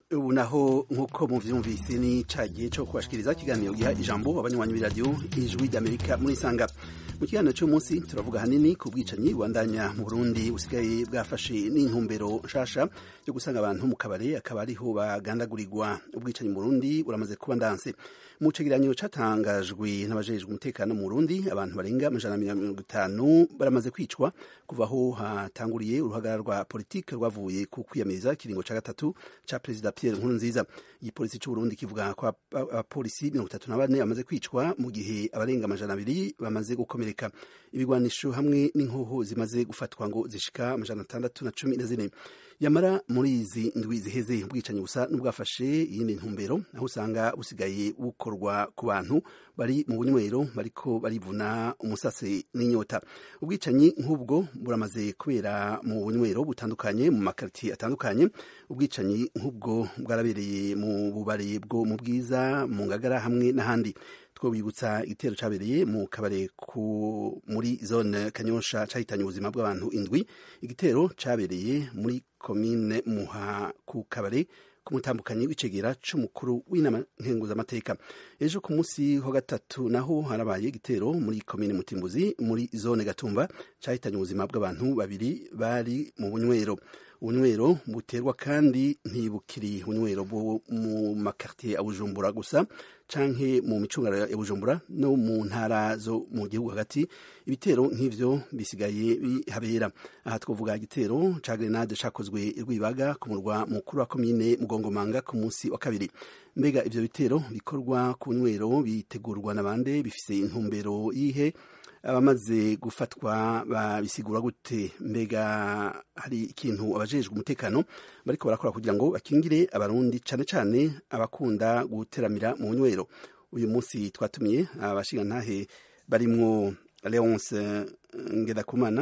ubu naho nk'uko muvyumvise ni ca gihe co kubashikiriza ikiganiro giha ijambo abanywanyi b'iradiyo ijwi ry'amerika muri isanga mu kiganiro cy'umunsi turavuga hanini ku bwicanyi bubandanya mu burundi busigaye bwafashe n'intumbero nshasha yo gusanga abantu mu kabare akaba ariho bagandagurirwa ubwicanyi mu burundi buramaze kuba ndanse mu cegeranyo catangajwe n'abajejwe umutekano mu burundi abantu barenga amajana mirongo itanu baramaze kwicwa kuva aho hatanguriye uruhagarara rwa politike rwavuye ku kwiyamiriza ikiringo ca gatatu ca perezida Pierre Nkurunziza igipolisi c'u Burundi kivuga ko abapolisi mirongo itatu na bane bamaze kwicwa mu gihe abarenga amajana abiri bamaze gukomereka ibigwanisho hamwe n'inkoho zimaze gufatwa ngo zishika amajana atandatu na cumi na zine yamara muri izi ndwi ziheze ubwicanyi busa n'ubwafashe iyindi ntumbero aho usanga busigaye bukorwa ku bantu bari mu bunywero bariko barivuna umusase n'inyota ubwicanyi nk'ubwo buramaze kubera mu bunywero butandukanye mu makaritiye atandukanye ubwicanyi nk'ubwo bwarabereye mu bubare bwo mu bwiza mu ngagara hamwe n'ahandi twobibutsa igitero cabereye mu kabare ku muri zone kanyosha cahitanye ubuzima bw'abantu indwi igitero cabereye muri komine muha ku kabare ku mutambukanyi w'icegera c'umukuru w'inama nkenguzamateka ejo ku munsi wa gatatu naho harabaye igitero muri komine mutimbuzi muri zone gatumba cahitanye ubuzima bw'abantu babiri bari mu bunywero ubunywero buterwa kandi ntibukiri ubunywero bwo mu makartier ya bujumbura gusa canke mu micungararo ya bujumbura no mu ntara zo mu gihugu hagati ibitero nk'ivyo bisigaye bihabera aha twavuga igitero ca grenade cakozwe rwibaga ku murwa mukuru wa komine mugongomanga ku munsi wa kabiri mbega ivyo bitero bikorwa ku bunywero bitegurwa na bande bifise intumbero yihe abamaze gufatwa babisigura gute mbega hari ikintu abajejwe umutekano bariko barakora kugira ngo bakingire abarundi cane cane abakunda guteramira mu nywero uyu munsi twatumiye abashingantahe barimwo Leonce Ngedakumana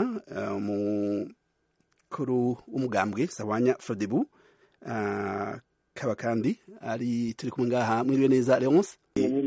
umukuru w'umugambwe Sawanya Frodebu kaba kandi ari turi kumwe ngaha mwiriwe neza Leonce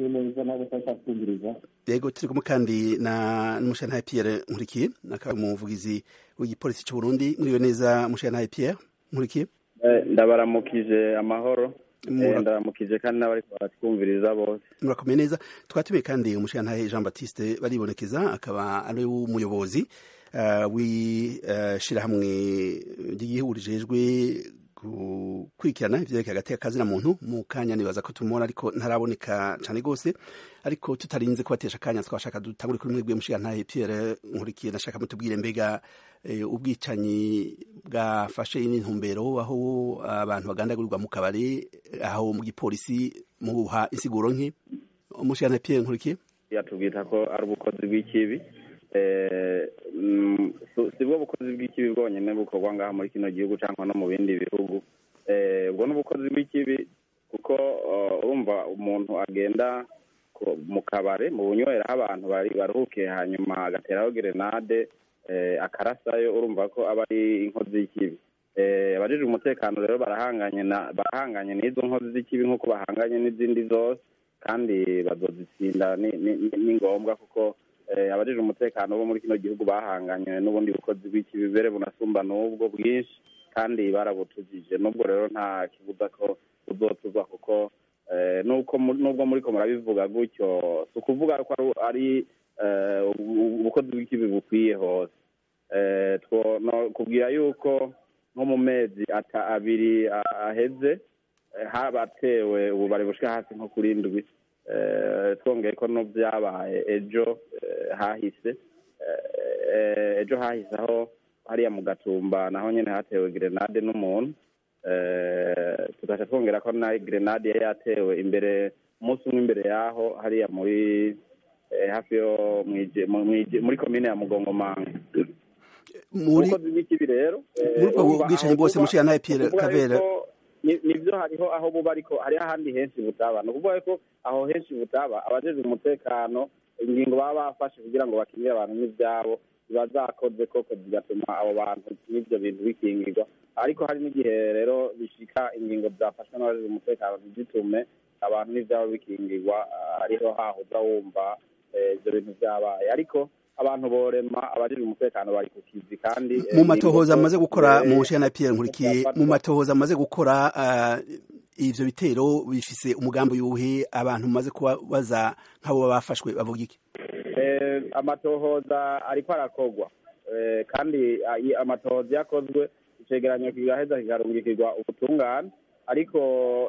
yego turi kumwe kandi na n'umushantahe Pierre Nkurikiye akaba umuvugizi w'igipolisi cy'u Burundi mwiriwe neza umushantahe Pierre Nkurikiye ndabaramukije amahoro ndabaramukije kandi n'abari baratwumviriza bose murakomeye neza twatumiye kandi umushantahe Jean Baptiste baribonekeza akaba ari umuyobozi w'ishirahamwe ry'igihugu rijejwe gukurikirana ivyerekeye hagati y'akazi na muntu mu kanya nibaza ko tumubona ariko ntaraboneka cane gose ariko tutarinze kubatesha akanya twashaka dutangure kuri mwebwe mushigantahe Pierre Nkurikiye nashaka mutubwire mbega ubwicanyi bwafashe n'intumbero aho abantu bagandagurirwa mu kabare aho mu gipolisi muha insiguro nke umushigantahe Pierre Nkurikiye yatubwita ko ari ubukozi bw'ikibi si bwo bukozi bw'ikibi bwonyine bukorwa ngaha muri kino gihugu cyangwa no mu bindi bihugu ubwo ni ubukozi bw'ikibi kuko urumva umuntu agenda mu kabare mu bunywera aho abantu baruhukiye hanyuma agateraho gerenade akarasayo urumva ko aba ari inkozi y'ikibi abajijwe umutekano rero barahanganye barahanganye n'izo nkozi z'ikibi nk'uko bahanganye n'izindi zose kandi bazozitsinda ni ngombwa kuko abajijwe umutekano bo muri kino gihugu bahanganye n'ubundi bukozi bw'ikibi bere bunasumba n'ubwo bwinshi kandi barabutujije n'ubwo rero nta kibuza ko buzotuzwa kuko nubwo muri ko murabivuga gutyo si ukuvuga ko ari ubukozi bw'ikibi bukwiye hose kubwira yuko nko mu mezi abiri aheze habatewe ububare bushika hasi nko kuri ndwi twongeye ko no byabaye ejo hahise ejo hahise aho hariya mu gatumba naho nyine hatewe gerenade n'umuntu tugaca twongera ko na gerenade yari yatewe imbere umunsi umwe imbere yaho hariya muri hafi yo muri komine ya mugongomanga ubukozi bw'ikibi rero muri ubwo bwicanyi bwose mushiya nawe Pierre Kabera nibyo hariho aho buba ariko hariho ahandi henshi butaba ni ukuvuga ko aho henshi butaba abajejwe umutekano ingingo baba bafashe kugira ngo bakingire abantu n'ibyabo ziba zakoze koko zigatuma abo bantu n'ibyo bintu bikingirwa ariko hari n'igihe rero bishika ingingo zafashwe n'abajejwe umutekano ntizitume abantu n'ibyabo bikingirwa ariho hahuza wumva ibyo bintu byabaye ariko abantu borema abajejwe umutekano bari ku kizi kandi mu matohoza amaze gukora mu nshe na Pierre Nkurikiye mu matohoza amaze gukora ivyo bitero bifise umugambi yuhe abantu mumaze kuba baza nk'abo bafashwe bavuga iki amatohoza ariko arakorwa kandi amatohoza yakozwe icegeranyo kigaheza kikarungikirwa ubutungane ariko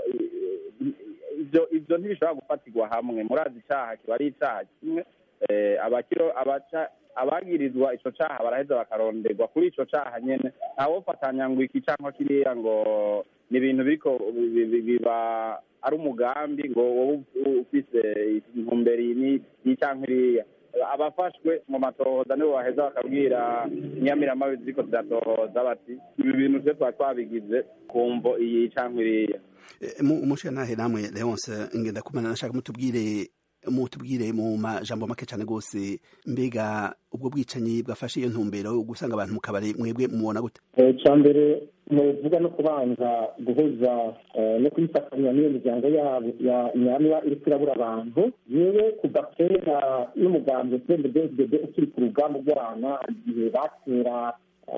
ivyo ivyo ntibishobora gufatirwa hamwe murazi icaha kiba ari icaha kimwe abakiro abaca abagirizwa ico caha baraheza bakaronderwa kuri ico caha nyene ntawofatanya ngo iki canke kiriya ngo ni ibintu biriko biba ari umugambi ngo wowe ufise intumbero iyi canke iriya abafashwe mu matohoza nibo baheza bakabwira inyamiramabi ziriko ziratohoza bati ibi bintu twe twari twabigize kumvo iyi canke iriya umushirantahe namwe leonce ngenda kumana nashaka mutubwire mutubwire mu majambo make cyane rwose mbega ubwo bwicanyi bwafashe iyo ntumbero gusanga abantu mu kabari mwebwe mubona gute icya mbere nuvuga no kubanza guhuza no kuyifatanya n'iyo miryango yabo ya nyamwa iri kurabura abantu yewe kuva kera n'umugambi cnddd ukiri ku rugamba rw'abana igihe batera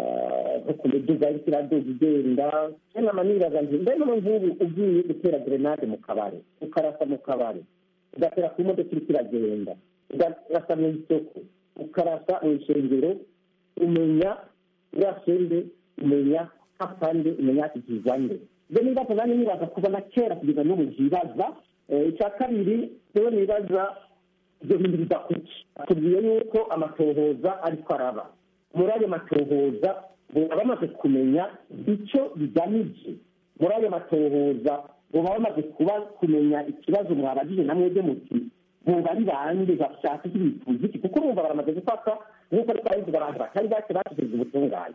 nko ku miduga iriko iraduga igenda nama nibaza nti mbe no nk'ubu ugiye gutera grenade mu kabari ukarasa mu kabari ugatera ku modoka iriko iragenda ukarasa mu isoko ukarasa mu ishengero umenya urasende umenya hapande umenya kikizwa nde ibyo nibaza nani nibaza kuva na kera kugeza n'ubu ntibaza icya kabiri rero nibaza ibyo bintu biva kuki atubwiye yuko amatohoza ariko araba muri ayo matohoza baba bamaze kumenya icyo bigamije muri ayo matohoza baba bamaze kuba kumenya ikibazo mwabajije na mwebwe muti buba ari bande bashaka iki bifuza iki kuko bumva baramaze gufata nk'uko ari twabivuga abantu batari bake bashyikirijwe ubutungane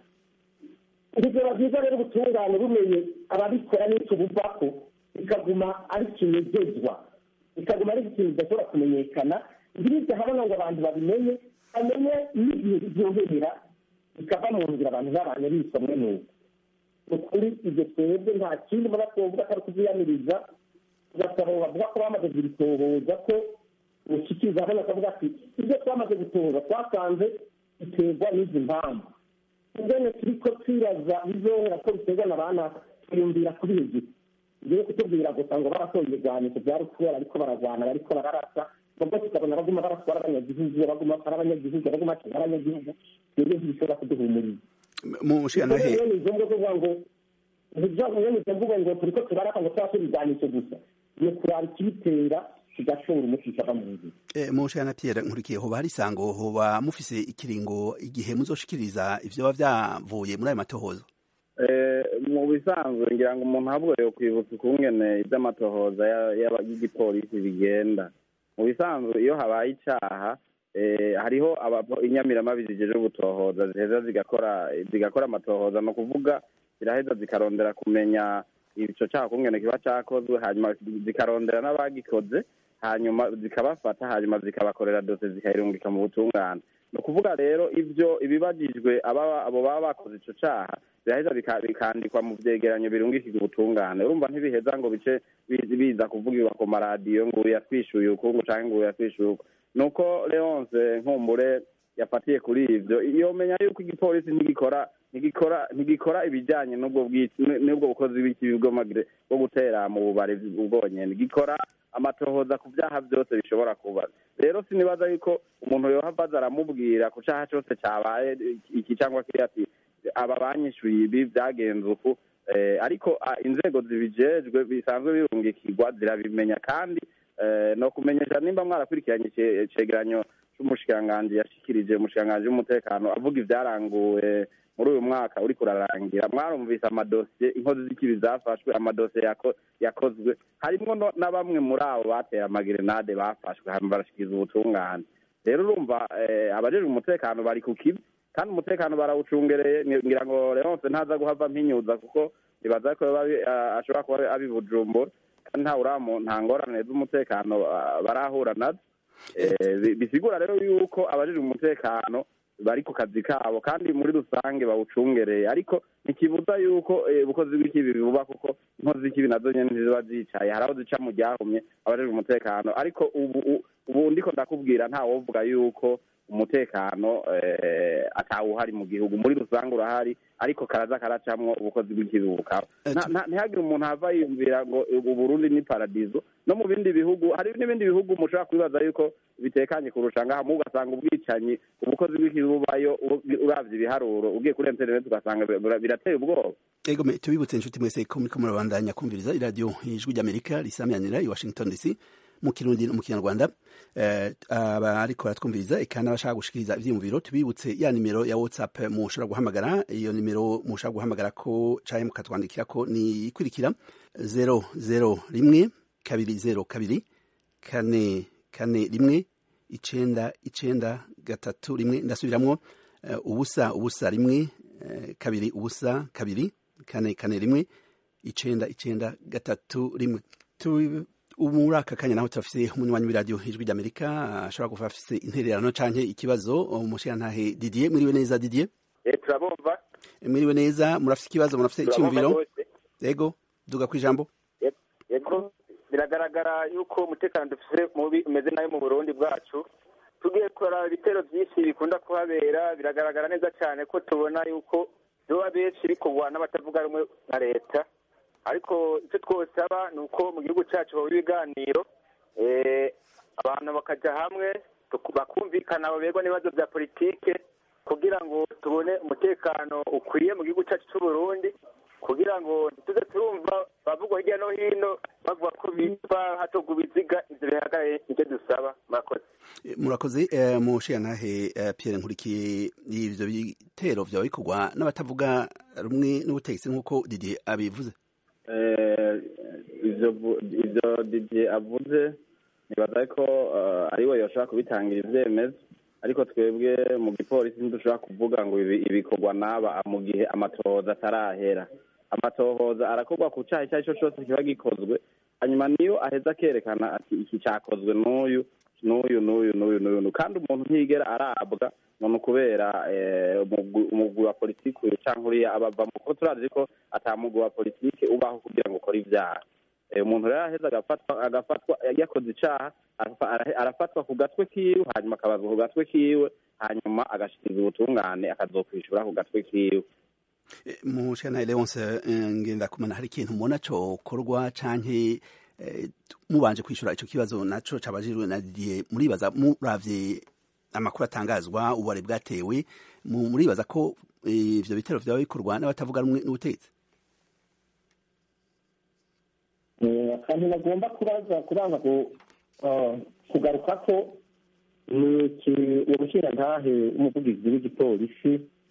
urugero byiza rero ubutungane bumenye ababikora n'icyo buvako bikaguma ari kinezezwa bikaguma ari ikintu kidashobora kumenyekana ntibijye habona ngo abantu babimenye bamenye n'igihe biryohera bikava mu nzira abantu babanye bisomwe n'ubu ukuri ibyo twebwe nta kindi muba twovuga atari kubyiyamiriza tugasaba bavuga ko bamaze kubitohoza ko ushikiriza hano akavuga ati ibyo twamaze gutohoza twasanze biterwa n'izi mpamvu ingene turiko twibaza bizohera ko biterwa na bana twiyumvira kuri hejuru ngiye kutubwira gusa ngo barasoje ibigwanisho byari kubera ariko baragwana bariko bararasa ubwo tukabona baguma baraswara abanyagihugu baguma ari abanyagihugu baguma ari abanyagihugu twebwe ntibishobora kuduhumuriza mushirantahe rero ni ngombwa kuvuga ngo ntibyavuye mu mvugo ngo turiko turaraka ngo twashe ibigwanisho gusa ni kuraba ikibitera kigashora umuti kikava mu nzira mushana Pierre nkurikiye hoba hari isango hoba mufise ikiringo igihe muzoshikiriza ivyo biba vyavuye muri ayo matohoza mu bisanzwe ngira ngo umuntu ahubwo yo kwibutsa ukungene ivy'amatohoza y'igipolisi bigenda mu bisanzwe iyo habaye icaha hariho inyamiramabi zijeje gutohoza ziheza zigakora zigakora amatohoza ni ukuvuga ziraheza zikarondera kumenya ico caha kungene kiba cakozwe hanyuma zikarondera n'abagikoze hanyuma zikabafata hanyuma zikabakorera dose zikayirungika mu butungane ni ukuvuga rero ibyo ibibajijwe abo baba bakoze ico caha biraheza bikandikwa mu vyegeranyo birungikirwa ubutungane urumva ntibiheza ngo bice biza kuvugirwa ku maradiyo ngo uyu yatwishuye ukungu canke ngo uyu yatwishuye uku nuko leonce nkumbure yafatiye kuri ivyo yomenya yuko igipolisi ntigikora ntigikora ntigikora ibijanye n'ubwo n'ubwo bukozi bw'ikibi bwo gutera mu bubari bwonyene gikora amatohoza ku vyaha vyose bishobora kuba rero sinibaza yuko umuntu yohava aza aramubwira ku caha cose cabaye iki cyangwa kiri ati aba banyishuye ibi vyagenze uku ariko inzego zibijejwe bisanzwe birungikirwa zirabimenya kandi no kumenyesha nimba mwarakurikiranye icegeranyo c'umushikiranganji yashikirije umushikiranganji w'umutekano avuga ivyaranguwe muri uyu mwaka uriko urarangira mwarumvise amadosiye inkozi z'ikibi zafashwe amadosiye yakozwe harimwo na bamwe muri abo batera amagerenade bafashwe hanyuma barashikiriza ubutungane rero urumva abajejwe umutekano bari ku kibi kandi umutekano barawucungereye ngira ngo leonce ntaza guhava mpinyuza kuko nibaza ko ashobora kuba abi bujumbura kandi nta uramu nta ngorane z'umutekano barahura nazo bisigura rero yuko abajejwe umutekano bari ku kazi kabo kandi muri rusange bawucungereye ariko ntikibuza yuko ubukozi bw'ikibi buba kuko inkozi z'ikibi nazo nyene ntiziba zicaye hari aho zica mu ryahumye abajejwe umutekano ariko ubu ubu ndiko ndakubwira nta wovuga yuko umutekano atawuhari mu gihugu muri rusange urahari ariko karaza karacamwo ubukozi bw'ikibi bukaba ntihagire umuntu ava yiyumvira ngo uburundi ni paradizo no mu bindi bihugu hari n'ibindi bihugu mushobora kwibaza yuko bitekanye kurusha ngaha mu ugasanga ubwicanyi ubukozi bw'ikibi bubayo uravye ibiharuro ugiye kuri interineti ugasanga birateye ubwoba ego tubibutse inshuti mwese ko muriko murabandanya kumviriza iradiyo ijwi ry'amerika risamyanira i washington dc mu kirundi no mu kinyarwanda aba ariko baratwumviriza eka n'abashaka gushikiriza ivyiyumviro tubibutse ya nimero ya whatsapp mushobora guhamagara iyo nimero mushobora guhamagara ko canke mukatwandikira ko ni ikurikira zero zero rimwe kabiri zero kabiri kane kane rimwe icenda icenda gatatu rimwe ndasubiramwo ubusa ubusa rimwe kabiri ubusa kabiri kane kane rimwe icenda icenda gatatu rimwe ubu muri aka kanya naho turafise umunywanyi w'iradiyo ijwi ry'amerika ashobora kuba afise intererano canke ikibazo umushirantahe didier mwiriwe neza didier turabumva mwiriwe neza murafise ikibazo murafise icyumviro yego duga ku ijambo yego biragaragara yuko umutekano dufise mubi umeze nabi mu burundi bwacu tugiye kuraba ibitero byinshi bikunda kuhabera biragaragara neza cyane ko tubona yuko biba benshi bikorwa n'abatavuga rumwe na leta ariko icyo twosaba ni uko mu gihugu cyacu haba ibiganiro abantu bakajya hamwe bakumvikana baberwa n'ibibazo bya politike kugira ngo tubone umutekano ukwiye mu gihugu cyacu cy'u Burundi kugira ngo tuze turumva bavugwa hirya no hino bavuga ko bipfa hatogwa ibiziga ivyo bihagaraye nicyo dusaba murakoze murakoze mushirantahe Pierre Nkurikiye ivyo bitero vyaba bikorwa n'abatavuga rumwe n'ubutegetsi nk'uko Didier abivuze ivyo Didier avuze nibaza ko ariwe yoshobora kubitangira ivyemezo ariko twebwe mu gipolisi ntidushobora kuvuga ngo ibikorwa n'aba mu gihe amatohoza atarahera amatohoza arakorwa ku cyaha icyo ari cyo cyose kiba gikozwe hanyuma niyo aheza akerekana ati iki cyakozwe n'uyu n'uyu n'uyu n'uyu n'uyu kandi umuntu ntiyigera arabwa none kubera umugwi wa politiki uyu cyangwa uriya abavamo kuko turazi ko atamugwi wa politiki ubaho kugira ngo ukore ibyaha umuntu rero aheza agafatwa agafatwa yakoze icyaha arafatwa ku gatwe kiwe hanyuma akabazwa ku gatwe kiwe hanyuma agashikiriza ubutungane akazokwishyura ku gatwe kiwe mushana Leonce ngendakumana hari ikintu mubona cokorwa canke mubanje kwishura ico kibazo naco cabajijwe na Didier muribaza muravye amakuru atangazwa ubare bwatewe muribaza ko ivyo bitero vyaba bikorwa n'abatavuga rumwe n'ubutegetsi akantu bagomba kubaza kubanza kugaruka ko ni uwo mushirantahe w'umuvugizi w'igipolisi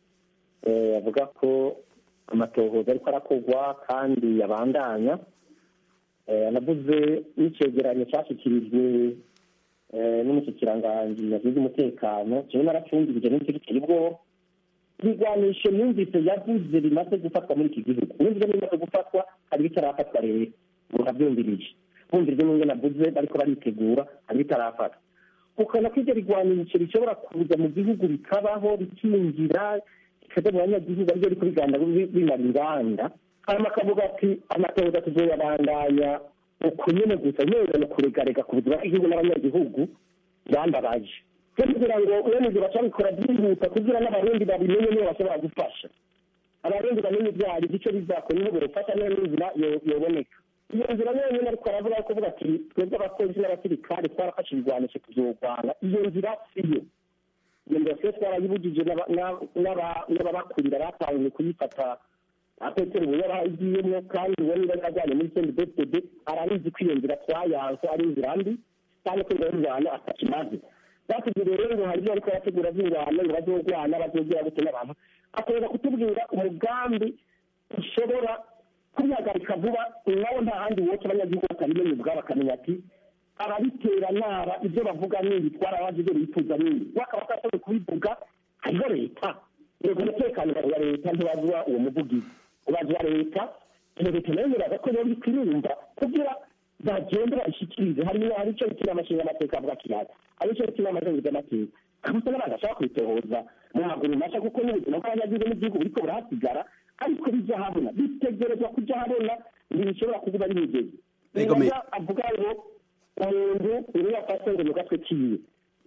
avuga ko amatohoza ariko arakorwa kandi yabandanya anavuze n'icegeranyo cyashyikirijwe n'umushyikiranganje yagize umutekano kimwe naracungirije n'icyo giteye ubwoba ibigwanisho myumvise yavuze bimaze gufatwa muri iki gihugu n'ibyo bimaze gufatwa hari bitarafatwa rero murabyumvirije bumvirije n'ibyo navuze bariko baritegura hari bitarafatwa ukabona ko ibyo bigwanisho bishobora kuza mu gihugu bikabaho bikinjira bikaja mu banyagihugu aribyo ariko biganda bimara inganda hanyuma akavuga ati amatohoza tuzoyabandanya uko nyene gusa neza no kuregarega ku buzima bw'igihugu n'abanyagihugu bambabaje kugira ngo uwemeze baca bikora byihuta kugira n'abarundi babimenye niyo bashobora gufasha abarundi bamenye ibyo ari icyo bizakora niho burufasha niyo n'inzira yoboneka iyo nzira yonyine ariko aravuga ko avuga ati twebwe abapolisi n'abasirikare twarafashe ibigwanisho tuzogwana iyo nzira siyo iyo nzira siyo twarayibujije n'ababakurira batangiye kuyifata apetero ubu yarayigiyemo kandi uwo niba yajyanye muri sendi betede arabizi ko iyo nzira twayanse ari inzira mbi kandi ko iyo ngwano atakimaze batubwira rero ngo hari ibyo ariko arategura by'ingwano ngo bazogwana bazogera gute n'abantu akomeza kutubwira umugambi ushobora kubihagarika vuba nawo nta handi woca abanyagihugu bakabimenya ubwabo bakamenya ati ababitera naba ibyo bavuga n'ibi twarabazi ibyo bifuza n'ibi wakaba atashoboye kubivuga hariho leta yego umutekano wa leta ntibazwa uwo muvugizi ubazwa leta iyo leta nayo yiraza ko yoba ikwirumva kugira bagende babishikirize harimo hari icyo bituma amashinga amateka avuga kiyaga hari icyo bituma amazenguza amateka kabusa n'abantu bashaka kwitohoza mu maguru masha kuko n'ubuzima bw'abanyagihugu n'igihugu buriko burahasigara ariko bijya habona bitegerezwa kujya habona ntibishobora kuba bimigeze avuga ngo umuntu niyo afashe ngo mu gatwe kiwe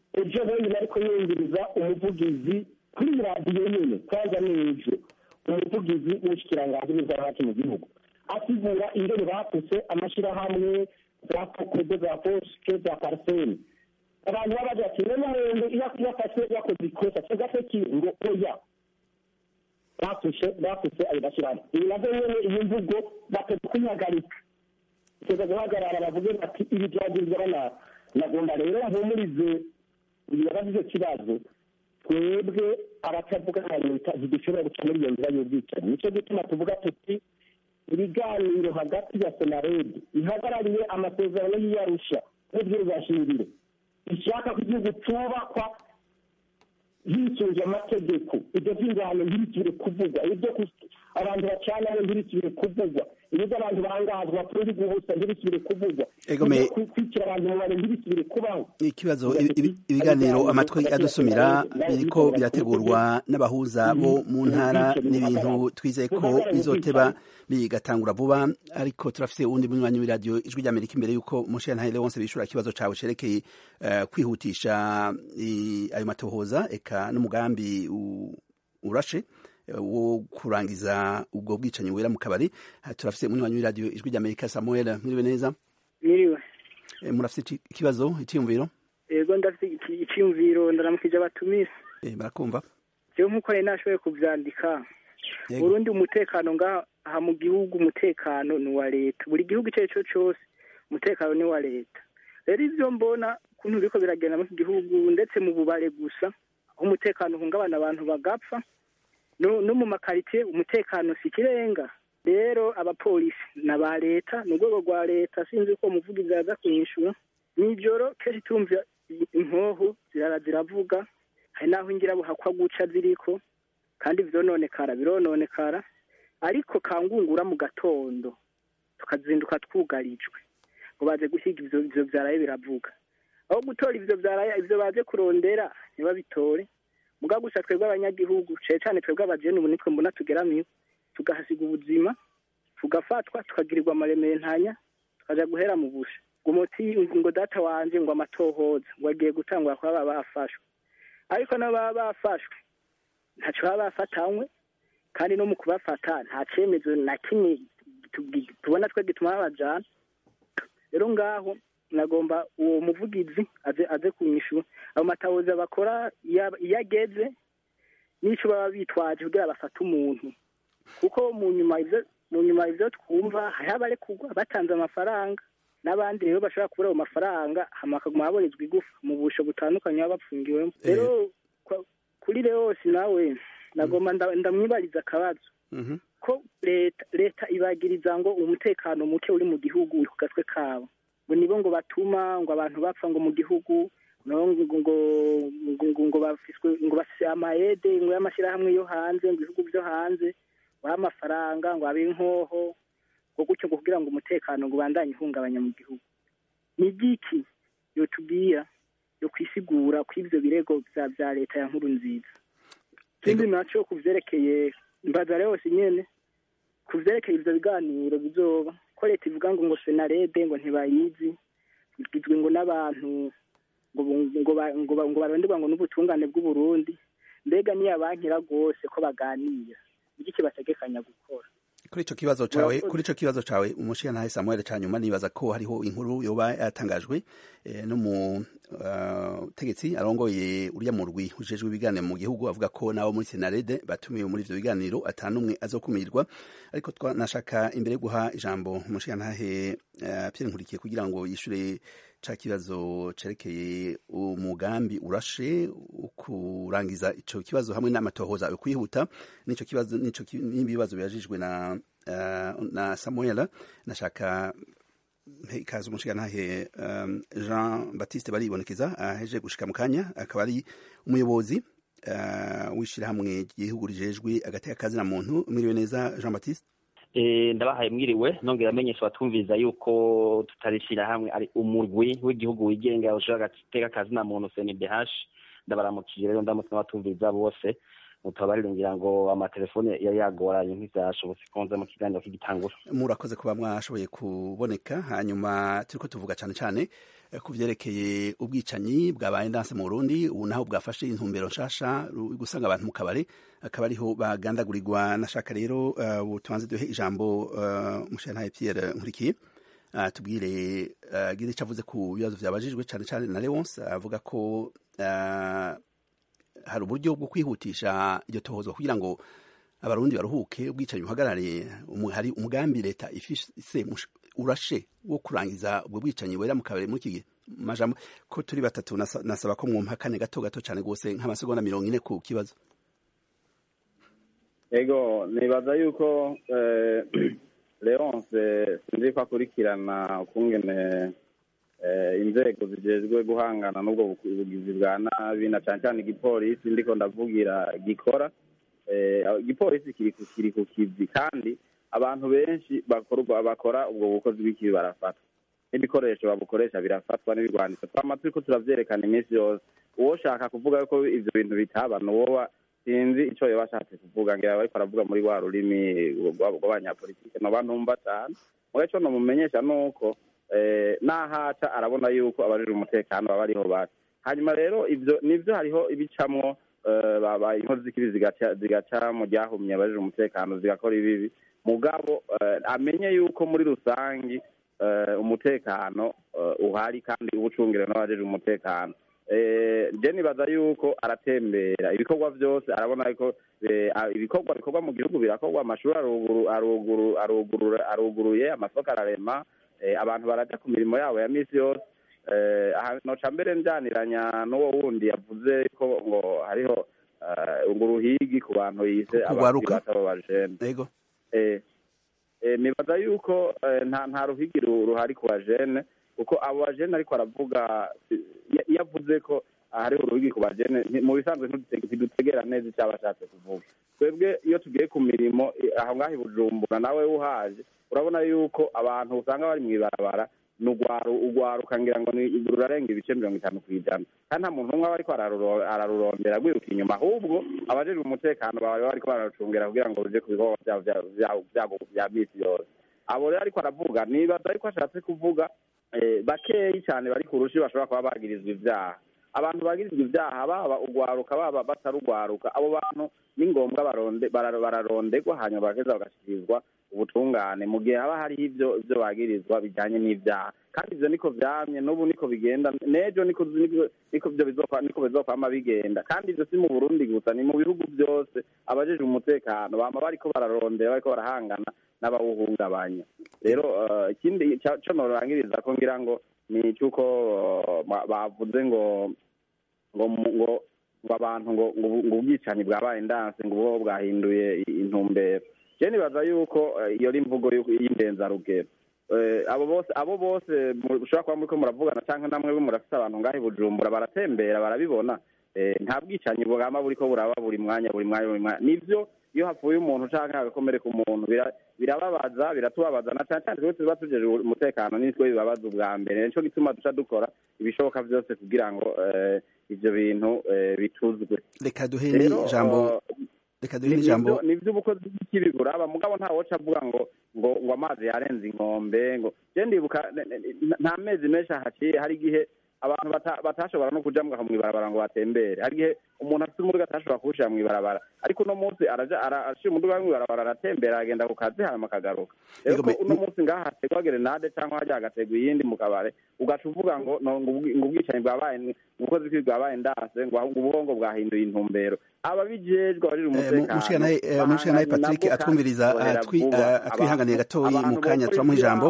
ejo bundi ariko yumviriza umuvugizi kuri radiyo nyine kwanza n'ejo umuvugizi w'ubushikiranganji bw'izahati mu gihugu asigura ingene bafuse amashyirahamwe za kokode za posike za pariseni abantu baba bagira ati none umuntu iyo afashwe yakoze ikosa cyangwa se ki ngo oya bafushe bafuse ayo mashyirahamwe ibi navyo nyene iyi mvugo bateze kuyihagarika bateze guhagarara bavuge bati ibi byagirizwa nabi nagomba rero mpumurize ibibazo icyo kibazo twebwe abatavuga nka leta zidushobora guca muri iyo nzira y'ubwicanyi nicyo gituma tuvuga tuti ibiganiro hagati ya senaredi ihagarariye amasezerano y'iyarusha n'ubwirwashingiro ishaka ko igihugu cyubakwa hisunze amategeko ibyo by'ingano ntibikire kuvugwa ibyo abantu bacanaho ntibikire kuvugwa ibyo abantu bangazwa kuri guhusa ntibikire kuvugwa ibyo kwicira abantu mu bantu ntibikire kubaho ikibazo ibiganiro amatwi adusumira biriko birategurwa n'abahuza bo mu ntara n'ibintu twizeye ko bizoteba bigatangura vuba ariko turafite uwundi munywanyi w'iradiyo ijwi ry'amerika imbere y'uko umushirantahe wose bishura ikibazo cawe cerekeye kwihutisha ayo matohoza eka n'umugambi urashe wo kurangiza ubwo bwicanyi wera mu kabari turafite umunywanyi w'iradiyo ijwi ry'amerika samuel mwiriwe neza mwiriwe murafite ikibazo icyiyumviro yego ndafite icyiyumviro ndaramukije abatumisi barakumva jewe nk'uko nari nashoboye kuvyandika burundi umutekano ngaha mu gihugu umutekano ni uwa leta buri gihugu icyo ari cyo cyose umutekano ni uwa leta rero ivyo mbona ukuntu biriko biragenda mu gihugu ndetse mu bubare gusa aho umutekano uhungabana abantu bagapfa no mu makaritsiye umutekano si ikirenga rero abapolisi ni aba leta ni urwego rwa leta sinzi ko umuvugizi yaza kunyishura nijoro kenshi tumva inkoho zirara ziravuga hari n'aho ingirabuhakwa guca ziriko kandi vyononekara birononekara ariko kangungura mu gatondo tukazinduka twugarijwe ngo baze guhiga ivyo ivyo vyaraye biravuga aho gutora ivyo vyaraye ivyo baje kurondera ntibabitore muga gusa twebwe abanyagihugu cane cane twebwe abajene ubu nitwe mbona tugeramiwe tugahasiga ubuzima tugafatwa tukagirirwa amarementanya tukaja guhera mu busha ngo umuti ngo data wanje ngo amatohoza ngo agiye gutangwa kuba baba bafashwe ariko nabo baba bafashwe ntaco baba bafatanywe kandi no mu kubafata nta cemezo na kimwe tubona twe gituma babajana rero ngaho nagomba uwo muvugizi aze aze kunyishura ayo matahoza bakora iyo ageze n'ico baba bitwaje kugira bafate umuntu kuko mu nyuma ivyo mu nyuma ivyo twumva hariho abarekurwa batanze amafaranga n'abandi rero bashobora kubura ayo mafaranga hama bakaguma baborezwa igufa mu busho butandukanye baba bapfungiwemo rero kuri reyose nawe nagomba ndamwibariza akabazo ko leta leta ibagiriza ngo umutekano muke uri mu gihugu uri ku gatwe kabo ngo nibo ngo batuma ngo abantu bapfa ngo mu gihugu ngo ngo ngo bafiswe ngo bafise amayede ngo y'amashyirahamwe yo hanze ngo ibihugu byo hanze baha amafaranga ngo abe inkoho ngo gutyo ngo kugira ngo umutekano ngo ubandanye uhungabanya mu gihugu ni igiki yotubwira yo kwisigura ko ivyo birego vya leta ya nkuru nziza ikindi naco ku vyerekeye mbazare yose nyene ku vyerekeye ivyo biganiro bizoba ko leta ivuga ngo ngo senarede ngo ntibayizi igizwe ngo n'abantu ngo ngo ngo ngo baronderwa ngo n'ubutungane bw'uburundi mbega niyo abankira rwose ko baganira igiki bategekanya gukora kuri ico kibazo cawe kuri ico kibazo cawe umushiyantahe Samuel Canyuma nibaza ko hariho inkuru yoba yatangajwe eh, no mu uh, tegetsi arongoye urya mu rwi ujejwe ibiganiro mu gihugu avuga ko nabo muri Senarede batumiwe muri ivyo biganiro atanumwe azokumirwa ariko twanashaka imbere yo guha ijambo umushiyantahe uh, Pierre Nkurikiye kugira ngo yishure ca kibazo cerekeye umugambi urashe kurangiza ico kibazo hamwe n'amatohoza yo kwihuta nico kibazo nico n'ibibazo birajijwe na uh, na Samuel nashaka ikaze umushigantahe um, Jean Baptiste baribonekeza aheje uh, gushika mu kanya akaba ari umuyobozi uh, w'ishirahamwe ry'igihugu rijejwe agateka kazi na muntu mwiriwe neza Jean Baptiste ndabahaye mwiriwe nongera amenyesha abatumviza yuko tutarishira hamwe ari umurwi w'igihugu wigenga ushobora agateka kazi na muntu CNDH ndabaramukije rero ndamutse n'abatumviza bose mutabarire ngira ngo amatelefone yari yagoranye ntivyashobotse konza mu kiganiro k'igitangura murakoze kuba mwashoboye kuboneka hanyuma turiko tuvuga cane cane ku vyerekeye ubwicanyi bwabaye ndanse mu Burundi ubu naho bwafashe intumbero nshasha gusanga abantu mu kabare akaba ariho bagandagurirwa nashaka rero ubu tubanze duhe ijambo uh, mushantaye Pierre Nkurikiye uh, tubwire uh, gize cavuze ku bibazo vyabajijwe cane cane na Leonce avuga ko uh, hari uburyo bwo kwihutisha iryo tohozo kugira ngo abarundi baruhuke ubwicanyi buhagarare hari umugambi leta ifise urashe wo kurangiza ubwo bwicanyi wera mu kabari muri iki gihe majambo ko turi batatu nasaba ko mwumpa kane gato gato cyane rwose nk'amasegonda mirongo ine ku kibazo ego nibaza yuko leonce sinzi ko akurikirana ukungene inzego zijejwe guhangana n'ubwo bugizi bwa nabi na cyane cyane igipolisi ndiko ndavugira gikora igipolisi kiri ku kivi kandi abantu benshi bakora ubwo bukozi bw'ikibi barafatwa n'ibikoresho babukoresha birafatwa n'ibigwanisho twama turiko turavyerekana iminsi yose uwoshaka kuvuga ko ivyo bintu bitaba nuwoba sinzi ico yoba ashatse kuvuga ngira bariko aravuga muri rwa rurimi rw'abanyapolitike noba ntumva cane muga ico nomumenyesha nuko n'ahaca arabona yuko abajejwe umutekano baba ariho bari hanyuma rero ivyo nivyo hariho ibicamwo inkozi z'ikibi zigaca mu ryahumye abajejwe umutekano zigakora ibibi mugabo amenye yuko muri rusangi umutekano uhari kandi ubucungire n'abajejwe umutekano je nibaza yuko aratembera ibikorwa byose arabona ko ibikorwa bikorwa mu gihugu birakorwa amashuri aruguruye amasoko ararema abantu baraja ku mirimo yabo ya misi yose noca mbere njyaniranya n'uwo wundi yavuze ko ngo hariho ngo uruhigi ku bantu yise abakiri bato b'abajene nibaza yuko nta ruhigi ruhari ku bajene kuko abo bajene ariko aravuga iyo avuze ko hariho uruhigi ku bajene mu bisanzwe ntidutegera neza icyo aba ashatse kuvuga twebwe iyo tugiye ku mirimo aho ngaho i bujumbura nawe uhaje urabona yuko abantu usanga bari mu ibarabara ni ugwaruka ngira ngo rurarenga ibice mirongo itanu ku ijana kandi nta muntu umwe aba ariko ararurondera rwiruka inyuma ahubwo abajejwe umutekano bawe bariko bararucungera kugira ngo ruje ku bikorwa vyabo vya misi yose abo rero ariko aravuga nibaza ariko ashatse kuvuga bakeyi cyane bari ku rushi bashobora kuba bagirizwa ivyaha abantu bagirizwa ivyaha baba ugwaruka baba batarugwaruka abo bantu ni ngombwa bararondegwa hanyuma bageza bagashikirizwa ubutungane mu gihe haba hariho ivyo ivyo bagirizwa bijanye n'ivyaha kandi ivyo niko vyamye n'ubu niko bigenda n'ejo niko niko vyo niko bizokwama bigenda kandi ivyo si mu burundi gusa ni mu bihugu vyose abajejwe umutekano bama bariko bararondera bariko barahangana n'abawuhungabanya rero ikindi co norangiriza ko ngira ngo ni cyuko bavuze ngo ngo ngo ngo abantu ngo ngo ubwicanyi bwabaye ndanse ngo ubwo bwahinduye intumbero je nibaza yuko iyo ari imvugo y'indenzarugero abo bose abo bose mushobora kuba muriko muravugana canke namwe murafise abantu ngaho i bujumbura baratembera barabibona nta bwicanyi bwama buriko buraba buri mwanya buri mwanya buri mwanya nivyo iyo hapfuye umuntu canke hagakomereka umuntu birababaza biratubabaza na cane cane twese tuba tujeje umutekano nitwe bibabaza ubwa mbere nico gituma duca dukora ibishoboka vyose kugira ngo ivyo bintu bituzwe reka duhe n'ijambo reka duhe n'ijambo nivyo ubukozi bw'ikibi buraba mugabo nta woca avuga ngo ngo ngo amazi yarenze inkombe ngo je ndibuka nta mezi menshi ahaciye hari igihe abantu batashobora no kuja mw'ibarabara ngo batembere hari igihe umuntu afite umuduga atashobora kuwushira mw'ibarabara ariko uno munsi araja arashira umuduga mw'ibarabara aratembera agenda ku kazi hanyuma akagaruka rero ko uno munsi ngaha hategwa gerenade cyangwa hajya hagategwa iyindi mu kabare ugaca uvuga ngo ngo ubwicanyi bwabaye ubukozi bw'ibi bwabaye ndase ngo ubuhongo bwahinduye intumbero ababijejwe abarira umutekano mushikanaye patrick atwumviriza atwihanganiye gatoyi mu kanya turamuha ijambo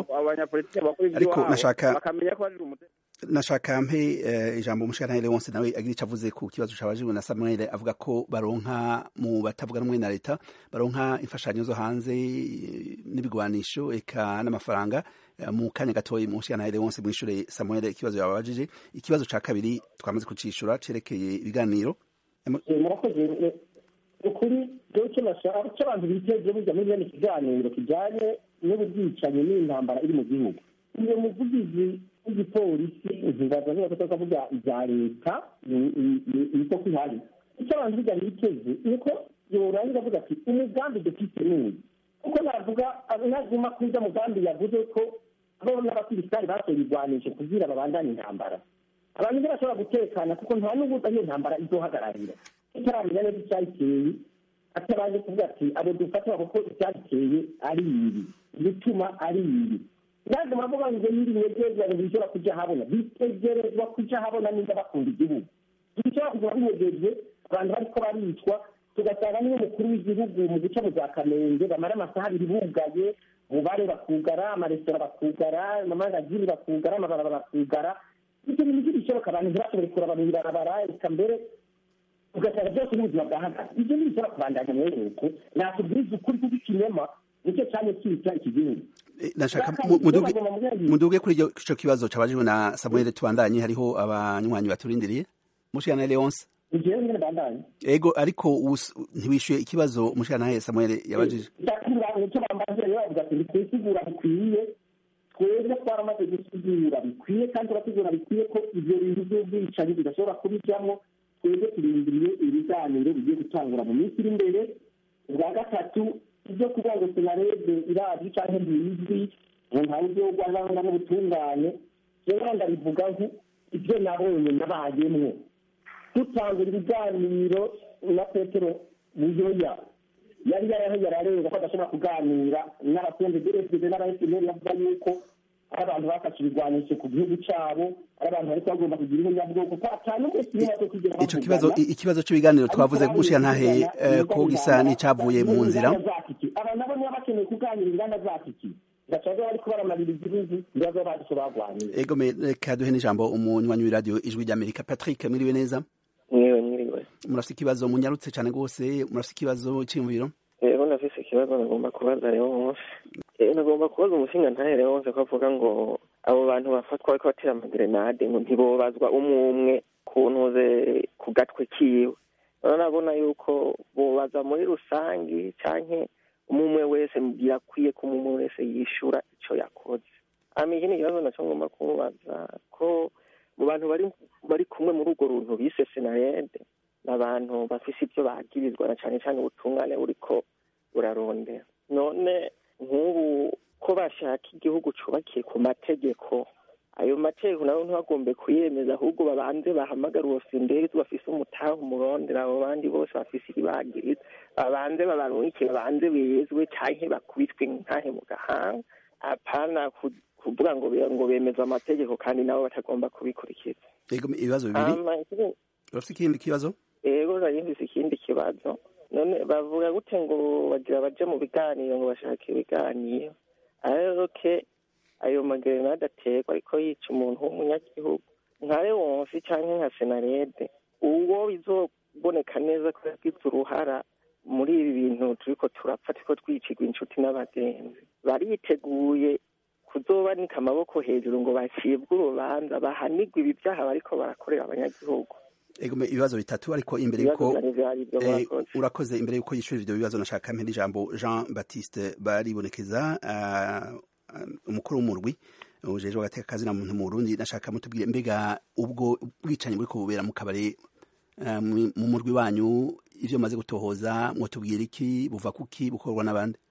ariko nashaka bakamenya ko barira umutekano nashaka mpe ijambo umushikanaye Leonce nawe agira icyo avuze ku kibazo cabajijwe na Samuel avuga ko baronka mu batavuga rumwe na leta baronka imfashanyo zo hanze n'ibigwanisho eka n'amafaranga mu kanya gatoyi umushikanaye Leonce mwishure Samuel ikibazo yababajije ikibazo ca kabiri twamaze kucishura cerekeye ibiganiro murakoze ukuri rero icyo nashaka icyo abantu biteze burya muri bene ikiganiro kijyanye n'ubwicanyi n'intambara iri mu gihugu uyu muvugizi w'igipolisi ntibaza niba tutakavuga ibya leta niko kwihari icyo abantu bijyanye biteze ni uko yorangiza avuga ati umugambi dufite n'uyu kuko navuga nazima kuri ujya mugambi yavuze ko abo n'abasirikari batoye ibigwanisho kugira babandane intambara abantu ntibashobora gutekana kuko nta n'ubu iyo ntambara izohagararira itaramenya neza icyayiteye atabanje kuvuga ati abo dufatira kuko icyayiteye ari ibi ibituma ari ibi naje muravuga ngo n'ibinyegezwa ntibishobora kujya habona bitegerezwa kujya habona niba bakunda igihugu ntibishobora kujya binyegeje abantu bariko baricwa tugasanga niyo mukuru w'igihugu mu guca mu za kamenge bamara amasaha abiri bugaye bubare bakugara amaresitora bakugara amamangazini bakugara amabarabara bakugara ibyo bintu ntibishoboka abantu ntibashobore kuraba mu ibarabara reka mbere ugasanga byose n'ubuzima bwahagaze ibyo ntibishobora kubandanya mwene uko nakubwiriza ukuri kuko ikinyoma nicyo cyane cyica iki gihugu nashaka muduge kuri icyo kibazo cyabajijwe na samuel tubandanye hariho abanywanyi baturindiriye mushikana leonce igihe nyine bandanye ego ariko ntiwishyuye ikibazo mushikana samuel yabajije icyo bambaje rero bavuga ati ntitwisigura bikwiye twebwe twaramaze gusigura bikwiye kandi turasigura bikwiye ko ibyo bintu by'ubwicanyi bidashobora kubijyamo twebwe turindiriye ibiganiro bigiye gutangura mu minsi iri imbere ubwa gatatu ibyo kuvuga ngo senarede irazi cyangwa ntibizwi ngo ntawe ibyo rwanda n'ubutungane rero ndabivuga ibyo nabonye nabayemwo dutangura ibiganiro na petero buyoya yari yaraho yararenga ko adashobora kuganira n'abasenze derefide n'abaheseneri bavuga yuko ari abantu bafashe ibigwanisho ku gihugu cyabo ari abantu bariko bagomba kugira ihunyabwoko ko atanu wese niba cyo kugira ico kibazo ikibazo cy'ibiganiro twavuze gushira ntahe ko gisa n'icavuye mu nzira aba nabo niba bakeneye kuganira inganda zakiki gacaga bariko baramarira igihugu ibibazo bacu bagwanira ego reka duhe n'ijambo umunywanyi w'iradiyo ijwi ry'amerika patrick mwiriwe neza mwiriwe mwiriwe murafite ikibazo munyarutse cyane rwose murafite ikibazo cy'imviro rero nafise ikibazo nagomba kubaza rero wose nagomba kubaza umushinga ntahere wose ko avuga ngo abo bantu bafatwa bariko batera amagerenade ngo ntibobazwa umwe umwe ku ntuze ku gatwe kiwe urabona yuko bobaza muri rusangi canke umwe wese birakwiye ko umwe wese yishura ico yakoze hama ikindi kibazo naco ngomba kumubaza ko mu bantu bari bari kumwe muri urwo runtu bise senarede ni abantu bafise ibyo bagirizwa na cane cane ubutungane buriko burarondera none nk'ubu ko bashaka igihugu cubakiye ku mategeko ayo mategeko nabo ntibagombe kuyemeza ahubwo babanze bahamagara uwo sindezi bafise umutahe umurondera abo bandi bose bafise ibibagiriza babanze babarungike babanze bezwe canke bakubitwe ntahe mu gahanga apana kuvuga ngo ngo bemeza amategeko kandi nabo batagomba kubikurikiza ego ibibazo bibiri urafite ikindi kibazo ego nari mfise ikindi kibazo none bavuga gute ngo bagira baje mu biganiro ngo bashaka ibiganiro ayoke ayo magerenade aterwa ariko yica umuntu w'umunyagihugu nka lewonsi canke nka senarede uwo bizoboneka neza ko yagize uruhara muri ibi bintu turiko turapfa turiko twicirwa inshuti n'abagenzi bariteguye kuzobanika amaboko hejuru ngo bacibwe urubanza bahanigwe ibi vyaha bariko barakorera abanyagihugu egome ibibazo bitatu ariko imbere yuko urakoze imbere yuko yishura ivyo bibazo nashaka mpera ijambo Jean Baptiste baribonekeza umukuru w'umurwi ujejwe agateka kazi na muntu mu Burundi nashaka mutubwire mbega ubwo bwicanyi buriko bubera mu kabare mu murwi wanyu ivyo maze gutohoza mwotubwira iki buva kuki bukorwa n'abandi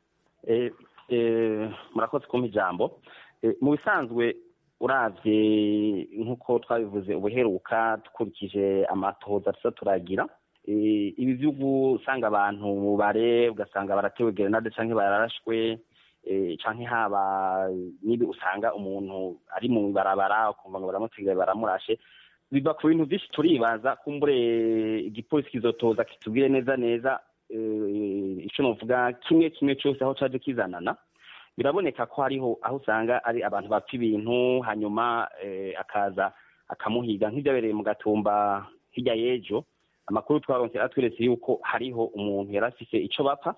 murakoze kumpa ijambo mu bisanzwe uravye nk'uko twabivuze ubuheruka dukurikije amatohoza tuza turagira ibi vyo gusanga abantu mu bare ugasanga baratewe gerenade canke bararashwe canke haba nibi usanga umuntu ari mu barabara ukumva ngo baramutegera baramurashe biva ku bintu vyinshi turibaza kumbure igipolisi kizotoza kitubwire neza neza ico novuga kimwe kimwe cose aho caje kizanana biraboneka ko hariho aho usanga ari abantu bapfa ibintu hanyuma akaza akamuhiga nk'ibyabereye mu gatumba hirya y'ejo amakuru twaronse atweretse yuko hariho umuntu yari afise ico bapfa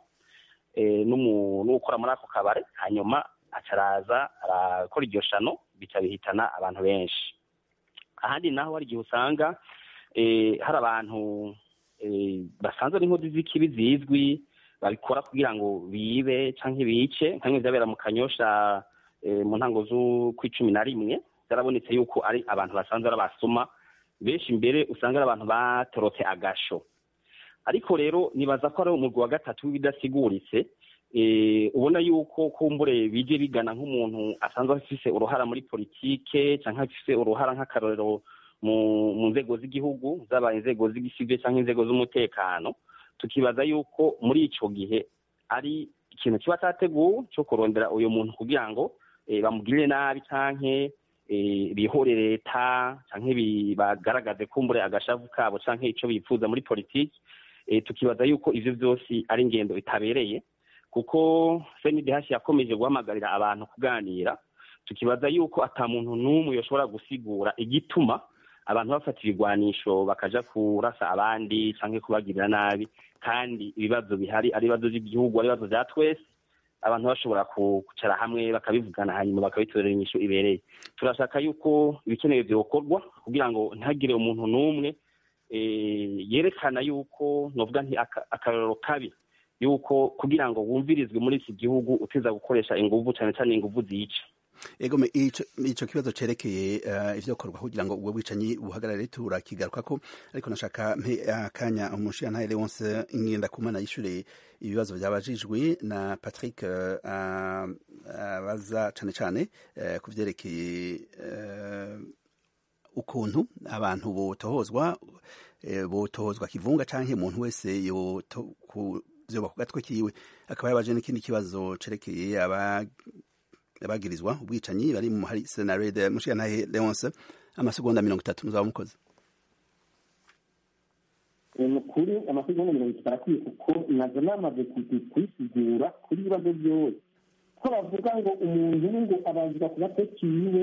n'ukora muri ako kabare hanyuma acaraza arakora iryo shano bica bihitana abantu benshi ahandi naho hari igihe usanga hari abantu basanzwe ari inkozi z'ikibi zizwi babikora kugira ngo bibe canke bice nkamwe vyabera mu kanyosha mu ntango z'ukwicumi na rimwe byarabonetse yuko ari abantu basanzwe ari abasuma benshi imbere usanga ari abantu batorotse agasho ariko rero nibaza ko ari umurwi wa gatatu w'ibidasiguritse ubona yuko kumbure bije bigana nk'umuntu asanzwe afise uruhara muri politike cyangwa afise uruhara nk'akarorero mu nzego z'igihugu zaba inzego z'igisivile cyangwa inzego z'umutekano tukibaza yuko muri ico gihe ari ikintu kiba cyateguwe cyo kurondera uyu muntu kugira ngo bamugirire nabi canke bihore leta canke bagaragaze kumbure agashavu kabo canke ico bifuza muri politiki tukibaza yuko ivyo vyose ari ingendo itabereye kuko senidehashi yakomeje guhamagarira abantu kuganira tukibaza yuko ata muntu n'umwe yoshobora gusigura igituma abantu bafata ibigwanisho bakaja kurasa abandi canke kubagirira nabi kandi ibibazo bihari ari ibibazo by'igihugu ari ibibazo vya twese abantu bashobora kwicara hamwe bakabivugana hanyuma bakabitorera inyishu ibereye turashaka yuko ibikenewe vyokorwa kugira ngo ntihagire umuntu n'umwe yerekana yuko novuga nti akarorero kabi yuko kugira ngo wumvirizwe muri iki gihugu uteza gukoresha inguvu cyane cyane inguvu zica ego ico kibazo cerekeye ivyokorwa kugira ngo ubwo bwicanyi buhagarare turakigarukako ariko nashaka mpe akanya umushiyantahe Leonce ngenda kumana yishure ibibazo byabajijwe na Patrick abaza cane cane ku vyerekeye ukuntu abantu botohozwa botohozwa kivunga canke umuntu wese yo vyoba ku gatwe kiwe akaba yabaje n'ikindi kibazo cerekeye abagirizwa ubwicanyi bari mu hari senarede mushiyantahe Leonce amasegonda mirongo itatu muzaba mukoze mukuri amasegonda mirongo itatu arakwiye kuko nazo namaze kuyisigura kuri ibibazo byose ko bavuga ngo umuntu ngo abazwa ku gatwe kiwe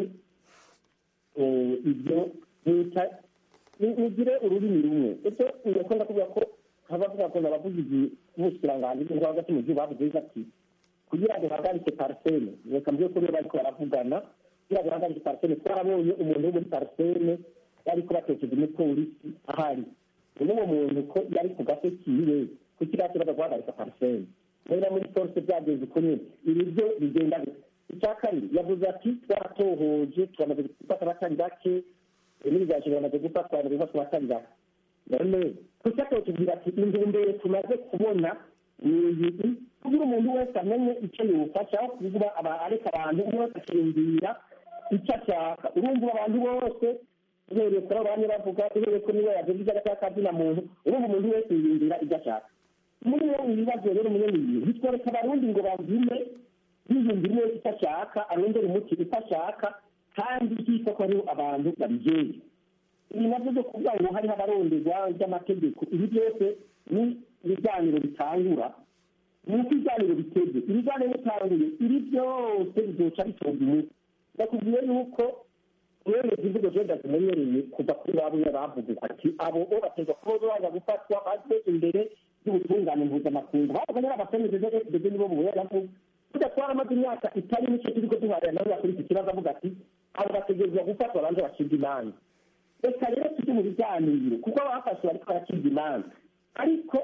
ibyo leta nigire ururimi rumwe icyo ndakunda kuvuga ko abavuga ko abavugizi b'ubukiranganji bwo hagati mu gihugu bavuze ati kugira ngo bahagarike parisene reka mbye ko bariko baravugana kugira ngo bahagarike parisene twarabonye umuntu wo muri parisene yariko batekeje umupolisi ahari uno uwo muntu ko yari ku gase kiwe kuko iriya kibazo guhagarika parisene rero muri polisi byagenze uko nyine ibi byo bigenda icya kabiri yavuze ati twaratohoje turamaze gufata abatari bake n'ibiganje biramaze gufatwa bamaze gufata abatari bake none kuki atotubwira ati intumbero tumaze kubona ni iyi kugira umuntu wese amenye icyo yufasha aho kuvuga areka abantu umwe wese akiyumvira icyo ashaka urumva abantu bose uhereye kuri abo bamwe bavuga uhereye kuri niba yavuze ibyo agashaka kazina muntu urumva umuntu wese yiyumvira ibyo ashaka muri iyo ibibazo rero umunyamiriro bitwereka abarundi ngo bavume yiyumvira wese icyo ashaka arondera umuti icyo ashaka kandi hitwa ko hariho abantu babijeye ibi nabyo byo kuvuga ngo hariho abaronderwa ry'amategeko ibi byose ni ibiganiro bitangura ni uko ibiganiro biteze ibiganiro bitanguye ibi byose bizoca bitonda umuti ndakubwiye yuko uhereza imvugo zenda zimenyereye kuva kuri ba bumwe bavuga ati abo bo bategwa kuba baza gufatwa bazwe imbere y'ubutungane mpuzamakungu bavuga nyine abasenyezi ndetse nibo buhera avuga burya twaramaze imyaka itari mike turiko duharira nawe kuri iki kibazo avuga ati abo bategerezwa gufatwa banze bacibwa imanza reka rero tujye mu biganiro kuko abafashe bariko baracibwa imanza ariko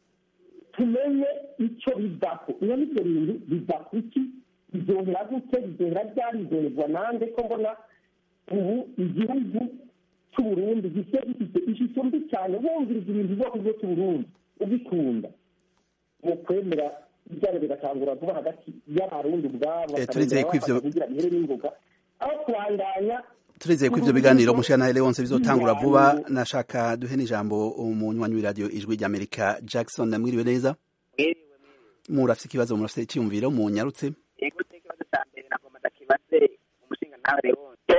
tumenye icyo bivako iyo n'ibyo bintu biva kuki bizohera gute bizohera ryari bizoherwa nande ko mbona ubu igihugu cy'uburundi gifite gifite ishusho mbi cyane wumviriza ibintu byose byo cy'uburundi ubikunda mu kwemera ibyaro bigatangura vuba hagati y'abarundi ubwabo turizeye ko ivyo kugira bihere n'ingoga aho kubandanya turizeye ko ivyo biganiro mushana Leonce bizotangura vuba nashaka duhe n'ijambo umunywanyi w'iradiyo ijwi ry'Amerika Jackson mwiriwe neza murafite ikibazo murafite icyumviro munyarutse yego ikibazo cya mbere nagomba ndakibaze umushinga nawe Leonce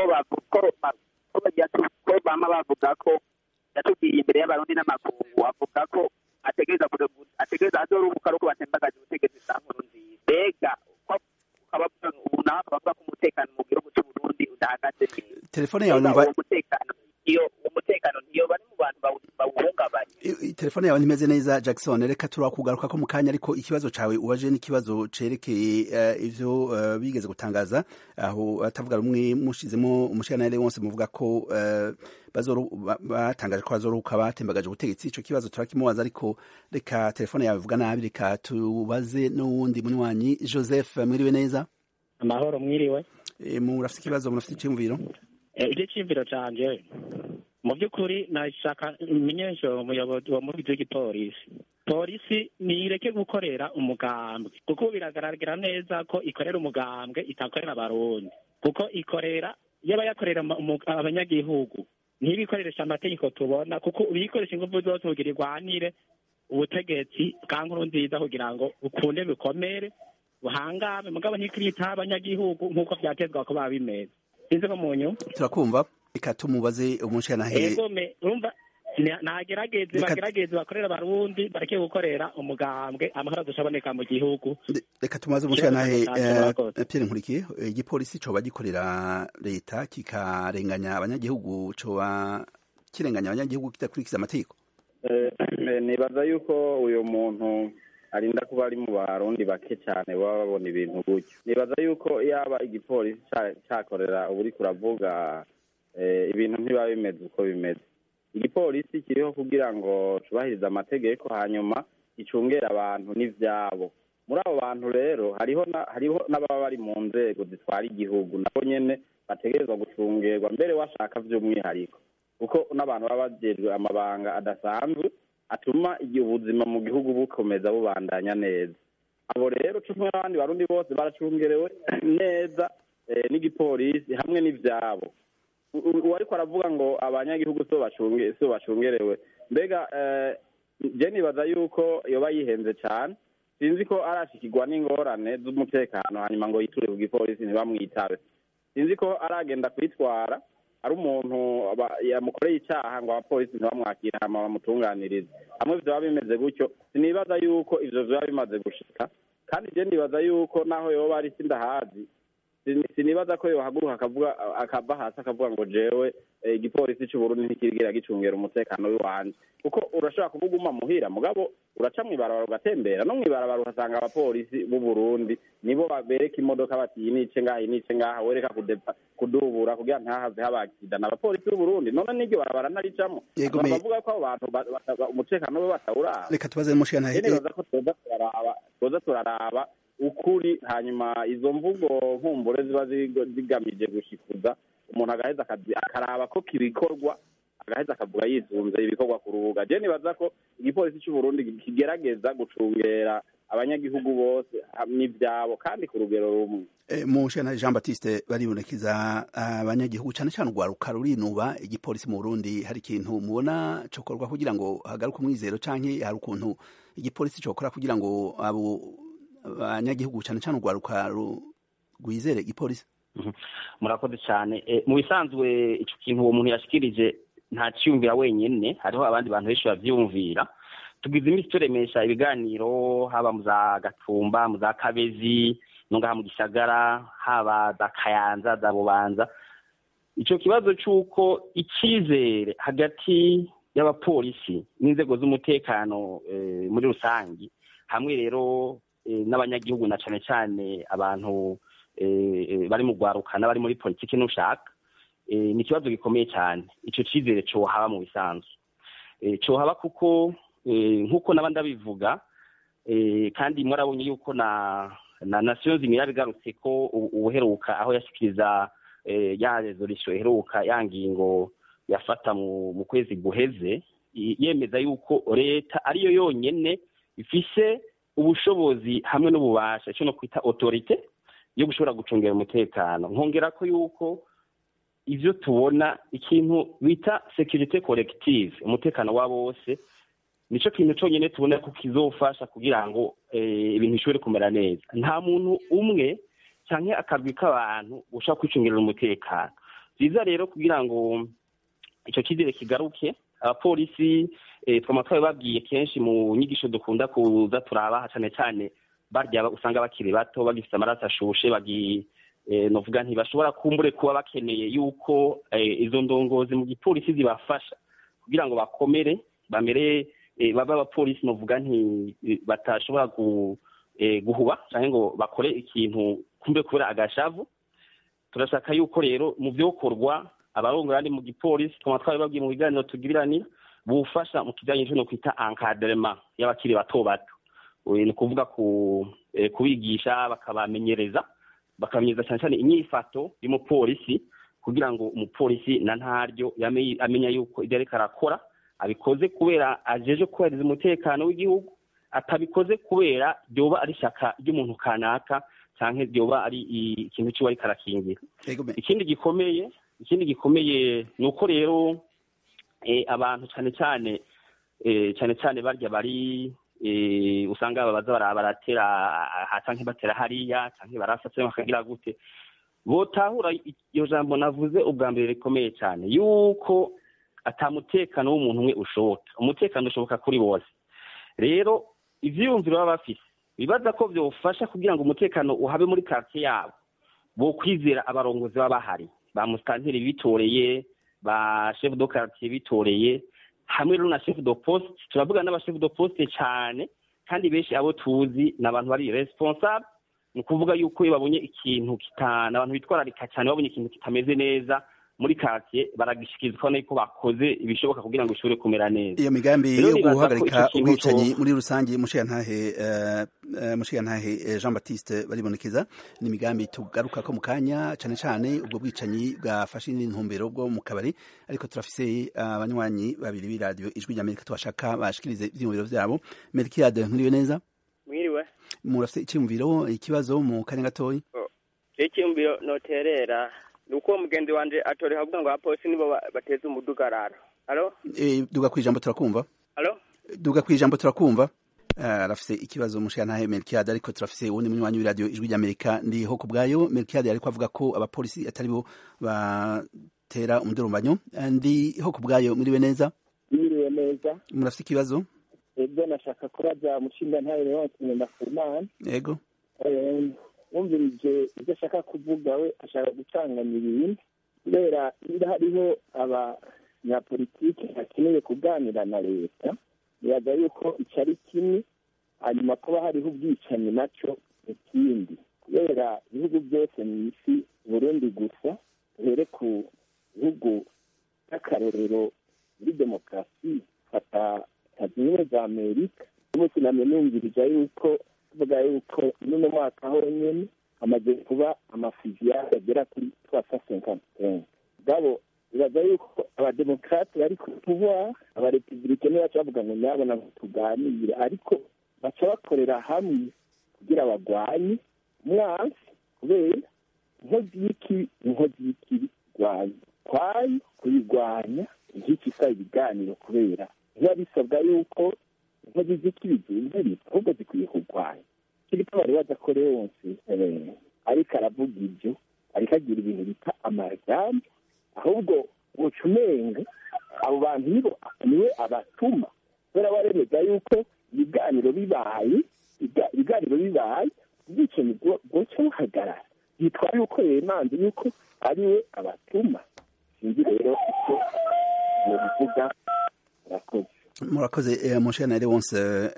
ko bama bavuga ko yatubwiye imbere y'abarundi n'amakungu avuga ko ategereza ategereza azoruhuka ari uko batembagaje ubutegetsi bwa nkuru nziza mbega ubu nawe akaba avuga ko umutekano mu gihugu cy'uburundi udahagaze neza telefone yawe numva umutekano iyo umutekano ntiyo bari mu bantu bawuhungabanya telefone yawe ntimeze neza Jackson reka turakugaruka ko mu kanya ariko ikibazo cawe ubaje n'ikibazo cerekeye uh, ivyo uh, bigeze gutangaza aho atavuga rumwe mushizemo umushiranire wose muvuga ko uh, bazoru batangaje ko bazoruka batembagaje ubutegetsi ico kibazo turakimubaza ariko reka telefone yawe ivuga nabi reka tubaze n'uwundi munywanyi Joseph mwiriwe neza amahoro mwiriwe e, murafite ikibazo murafite icyumviro icyo cyumviro canje mu by'ukuri nashaka menyesha umuyobozi wa muri w'igipolisi polisi ntireke gukorera umugambwe kuko biragaragara neza ko ikorera umugambwe itakorera abarundi kuko ikorera yaba yakorera abanyagihugu ntibikoresha amategeko tubona kuko ibikoresha ingufu zose kugira irwanire ubutegetsi bwa nkuru nziza kugira ngo bukunde bikomere buhangame mugabo ntikiritaho abanyagihugu nk'uko byatezwa ko baba bimeze sinzi ko mu nyuma turakumva reka tumubaze umushanahe egome urumva nagerageze bagerageze bakorera abarundi bareke gukorera umugambwe amahoro adashaboneka mu gihugu reka tumaze umushanahe Pierre Nkurikiye igipolisi coba gikorera leta kikarenganya abanyagihugu coba kirenganya abanyagihugu kidakurikiza amategeko nibaza yuko uyu muntu arinda kuba ari mu barundi bake cyane baba babona ibintu gutyo nibaza yuko yaba igipolisi cyakorera uba uri kuravuga ibintu ntibiba bimeze uko bimeze igipolisi kiriho kugira ngo cyubahirize amategeko hanyuma gicungere abantu n'ibyabo muri abo bantu rero hariho hariho n'ababa bari mu nzego zitwara igihugu nabo nyine bategerezwa gucungerwa mbere washaka by'umwihariko kuko n'abantu baba bagejwe amabanga adasanzwe atuma igihe ubuzima mu gihugu bukomeza bubandanya neza abo rero cumi n'abandi barundi bose baracungerewe neza n'igipolisi hamwe n'ibyabo uwariko aravuga ngo abanyagihugu so bacungerewe mbega je nibaza yuko yoba yihenze cyane sinzi ko arashikirwa n'ingorane z'umutekano hanyuma ngo yiture ku gipolisi ntibamwitabe sinzi ko aragenda kwitwara ari umuntu yamukoreye icyaha ngo abapolisi ntibamwakire hama bamutunganirize hamwe byaba bimeze gutyo sinibaza yuko ivyo vyaba bimaze gushika kandi je nibaza yuko naho yoba ari sindahazi sinibaza ko yohaguruka akavuga akava hasi akavuga ngo jewe igipolisi c'uburundi ntikirigira gicungera umutekano w'iwanje kuko urashobora kuvuga uma muhira mugabo uraca mw'ibarabara ugatembera no mw'ibarabara uhasanga abapolisi b'uburundi nibo bereka imodoka bati iyi nice ngaha iyi nice ngaha wereka kudubura kugira ntahave haba aksidana abapolisi b'uburundi none n'iryo barabara naricamo bavuga ko abo bantu umutekano we batawuraba reka tubaze mushikana nibaza ko twoza turaraba ukuri hanyuma izo mvugo nkumbure ziba zigamije gushikuza umuntu agaheza akaraba ko kibikorwa agaheza akavuga yisunze ibikorwa ku rubuga je nibaza ko igipolisi c'uburundi kigerageza gucungera abanyagihugu bose n'ivyabo kandi ku rugero rumwe mushana jean baptiste baribonekeza abanyagihugu cane cane urwaruka rurinuba igipolisi mu burundi hari ikintu mubona cokorwa kugira ngo hagaruke umwizero canke hari ukuntu igipolisi cokora kugira ngo abo abanyagihugu cyane cyane urwaruka rwizere igipolisi murakoze cyane mu bisanzwe icyo kintu uwo muntu yashikirije ntacyumvira wenyine hariho abandi bantu benshi babyumvira tugize iminsi turemesha ibiganiro haba mu za gatumba mu za kabezi no ngaha mu gisagara haba za kayanza za bubanza icyo kibazo cy'uko icyizere hagati y'abapolisi n'inzego z'umutekano muri rusange hamwe rero n'abanyagihugu na cyane cyane abantu bari mu rwaruka n'abari muri politiki n'ushaka ni ikibazo gikomeye cyane icyo cyizere cyohaba mu bisanzwe cyohaba kuko nk'uko naba ndabivuga kandi murabonye yuko na na nasiyo zimwe yabigarutse ko ubuheruka aho yashyikiriza ya rezorisho iheruka ya ngingo yafata mu kwezi guheze yemeza yuko leta ariyo yonyine ifise ubushobozi hamwe n'ububasha icyo no kwita otorite yo gushobora gucungira umutekano nkongera ko yuko ibyo tubona ikintu bita sekirite korektive umutekano wa bose nicyo kintu cyonyine tubona ko kizofasha kugira ngo ibintu bishobore kumera neza nta muntu umwe cyangwa akagwi k'abantu ushobora kwicungira umutekano byiza rero kugira ngo icyo cyizere kigaruke abapolisi twaba twabibabwiye kenshi mu nyigisho dukunda kuza turabaha cyane cyane barya usanga bakiri bato bagifite amaraso ashushe novuga ntibashobora kumbure kuba bakeneye yuko izo ndongozi mu gipolisi zibafasha kugira ngo bakomere bamere babe abapolisi novuga nti batashobora guhuba cyangwa ngo bakore ikintu kumbe kubera agashavu turashaka yuko rero mu byokorwa abarongora ari mu gipolisi twaba twabibabwiye mu biganiro tugiranira bufasha mu kijyanye no kwita encadrement y'abakiri bato bato ni ukuvuga kubigisha bakabamenyereza bakamenyereza cyane cyane inyifato y'umupolisi kugira ngo umupolisi na ntaryo yame- amenya yuko ibyo ariko arakora abikoze kubera ajeje kubahiriza umutekano w'igihugu atabikoze kubera ryoba ari ishyaka ry'umuntu kanaka cyangwa ryoba ari i- ikintu kiba ariko arakingira Ego me- ikindi gikomeye ikindi gikomeye ni uko rero eh, abantu cyane cyane eh, cyane cyane barya bari eh, usanga babaza bara- baratera aha canke batera hariya canke barasatse bakagira gute botahura i- iyo jambo navuze ubwa mbere rikomeye cyane yuko ata mutekano w'umuntu umwe ushoboka umutekano ushoboka kuri bose rero ivyiyumviro baba bafise bibaza ko vyofasha kugira ngo umutekano uhabe muri quartier yabo bo kwizera abarongozi baba bahari ba musitanteri bitoreye ba chef de quartier bitoreye hamwe rero na chef de poste turavuga n'aba chef de poste cyane kandi benshi abo tuzi ni abantu bari responsable ni ukuvuga yuko iyo babonye ikintu kitana abantu bitwararika cyane babonye ikintu kitameze neza muri quartier baragishikirizwa nuko bakoze ibishoboka kugira ngo ishobore kumera neza iyo migambi Rero yo nibaza ko guhagarika ico kintu ubwicanyi co- muri rusange mushiyantahe eh, eh, mushiyantahe eh, Jean Baptiste baribonekeza ni imigambi tugaruka ko mu kanya cane cane ubwo bwicanyi bwafashe n'intumbero bwo mu kabari ariko turafise abanywanyi babiri b'iradiyo ijwi ry'Amerika tubashaka bashikirize ivyiyumviro vyabo Melkiade nkuriwe neza mwiriwe murafise iciyumviro ikibazo mu kanya gatoyi je icyumviro noterera ni uko mugenzi wanje atoreka avuga ngo abapolisi nibo ba- bateza umudugararo alo Eh, duga kwijambo turakumva alo duga kwijambo turakumva Ah, arafise ikibazo mushiyantahe Melkiade ariko turafise uwundi munywanyi w'iradiyo ijwi ry'Amerika ndiho ku bwayo Melkiade ariko avuga ko abapolisi atari bo batera umudurumbanyo ndiho ku bwayo muriwe neza yiriwe neza murafise ikibazo ebyo nashaka kuraja mushinga ntayo yose ngenda ku mana yego wumvirije ibyo ashaka kuvuga we ashaka gucanganya ibintu kubera niba hariho abanyapolitiki bakeneye kuganira na leta biraga yuko icyo ari kimwe hanyuma kuba hariho ubwicanyi nacyo ikindi kubera ibihugu byose mu isi burundi gusa duhere ku bihugu by'akarorero muri demokarasi fata leta zunze ubumwe za amerika umunsi namwe numvirije yuko tuvuga yuko n'uno mwaka honyine hamaze kuba amafiziyari agera kuri twasa senkantenke gabo bibaza yuko abademokarate bari ku pouvoir abarepublike nibo baca bavuga ngo nyabona ngo tuganire ariko baca bakorera hamwe kugira bagwanye umwansi kubera inkozi y'ikibi inkozi y'ikibi rwanya kwayo kuyirwanya nk'iki isaba ibiganiro kubera biba bisabwa yuko inkozi z'ikibi zumvirizwa ahubwo zikwiye kurwanya kiriko bari badakore wose ariko aravuga ibyo ariko agira ibintu bita amajambo ahubwo woca umenga abo bantu nibo niwe abatuma kubera baremeza yuko ibiganiro bibaye ibiganiro bibaye ubwicanyi bwoca buhagarara yitwa yuko yemanze yuko ari we abatuma sinzi rero icyo mubivuga murakoze murakoze mushiyantahe wonse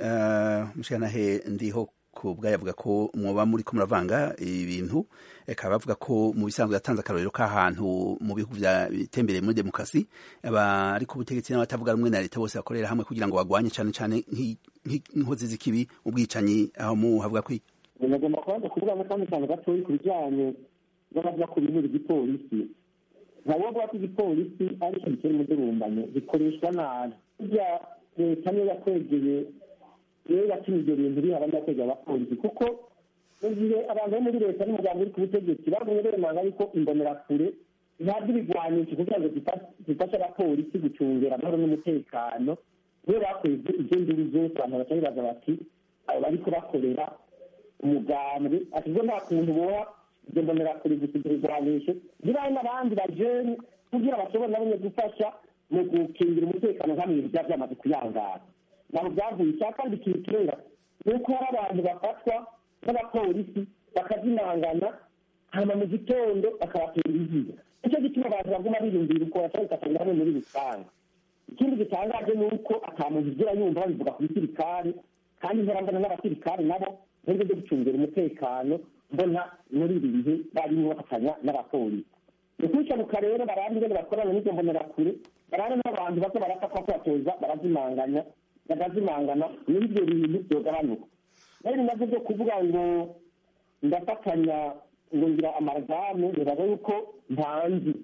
mushiyantahe ndiho ku bwayo avuga ko mwoba muri ko muravanga ibintu akaba bavuga ko mu bisanzwe yatanze akarorero k'ahantu mu bihugu bitembereye muri demokarasi abari ku butegetsi n'abatavuga rumwe na leta bose bakorera hamwe kugira ngo bagwanye cyane cyane nk'inkozi z'ikibi ubwicanyi aho mu havuga ko nagomba kubanza kuvuga ngo kandi cyane gatoya ku bijyanye n'abavuga ku bintu by'igipolisi ntabwo bavuga ko igipolisi ari ikintu kiri umudurumbanyo gikoreshwa nabi burya leta niyo yakwegeye rero yatumye ibyo bintu biha abanyakwegera abapolisi kuko mu gihe abantu bo muri leta n'umuryango uri ku butegetsi bagumye bemanga yuko imbonerakure ntabwo ibigwanisha kugira ngo zifashe abapolisi gucungira amahoro n'umutekano niyo bakweze ibyo nduru zose abantu baca bibaza bati abo bari kubakorera umugambwe ati ubwo nta kuntu boha ibyo mbonerakure gusa ibyo bigwanisho biraho n'abandi bajene kugira bashobore nabo gufasha mu gukingira umutekano nk'amwe byaba byamaze kuyangara ntabwo byavuye icya kandi ikintu kirera ni uko hari abantu bafatwa n'abapolisi bakazimangana hanyuma mu gitondo bakabatera ibiziga nicyo gituma abantu baguma biyumvira uko bashobora gufata hamwe muri rusange ikindi gitangaje ni uko ata muntu ugira yumva babivuga ku bisirikare kandi ntarangana n'abasirikare nabo nubwo byo gucungira umutekano mbona muri ibi bihe barimo bafatanya n'abapolisi ni ukwicanuka rero barandi ingene bakorana n'izo mbonerakure barane n'abantu bato barafatwa ko batoza barazimanganya bagazimangana muri ibyo bintu byogabanuka rero nabyo byo kuvuga ngo ndafatanya ngo ngira amaragamu biraga yuko ntanzi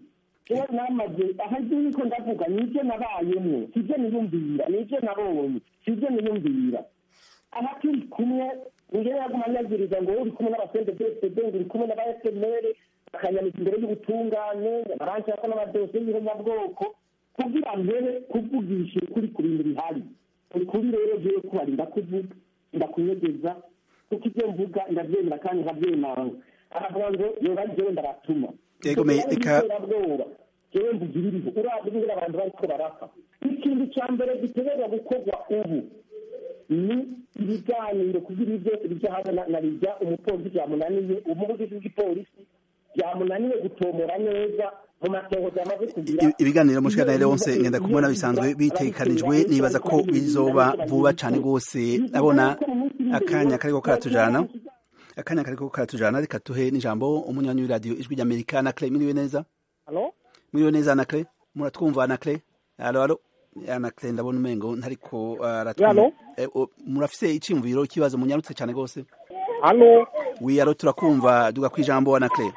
jewe namaze aha ibyo niko ndavuga nibyo nabayemwo sibyo niyumvira nibyo nabonye sibyo niyumvira aha turi kumwe ngewe yaguma anyagiriza ngo uri kumwe n'abasende bsd ngo uri kumwe n'aba fmr bakanyamiza imbere y'ubutungane baranshirako n'amadosiye y'ihonyabwoko kugira mbere kuvugisha ukuri ku bintu bihari ukuri rero jewe kubari ndakuvuga ndakunyegeza kuko ibyo mvuga ndabyemera kandi nkabyemanga aravuga ngo yoba jewe ndabatuma Yego, me- eka- iterabwoba jewe mvugira iriho urazi ingene abantu bariko barapfa ikintu ca mbere gitegerezwa gukorwa ubu ni ibiganiro kugira ibi byose bija hamwe na- na bijya umupolisi byamunaniye umuvugizi w'igipolisi byamunaniye gutomora neza mu matohoza yamaze kugira I- ibiganiro mushikana Leonce ngenda kumubona bisanzwe bitekanijwe nibaza ko bizoba vuba cane rwose abona akanya kariko karatujana akanya kariko karatujana reka tuhe n'ijambo umunywanyi w'iradiyo ijwi ry'amerika anakle miriwe neza Halo? miriwe neza anakle muratwumva anakle alo alo anakle ndabona umengo ntariko uh, aratwumva Alo? Eh, o- murafise iciyumviro ikibazo munyarutse cane rwose Halo? wi alo turakumva duga kwijambo anakle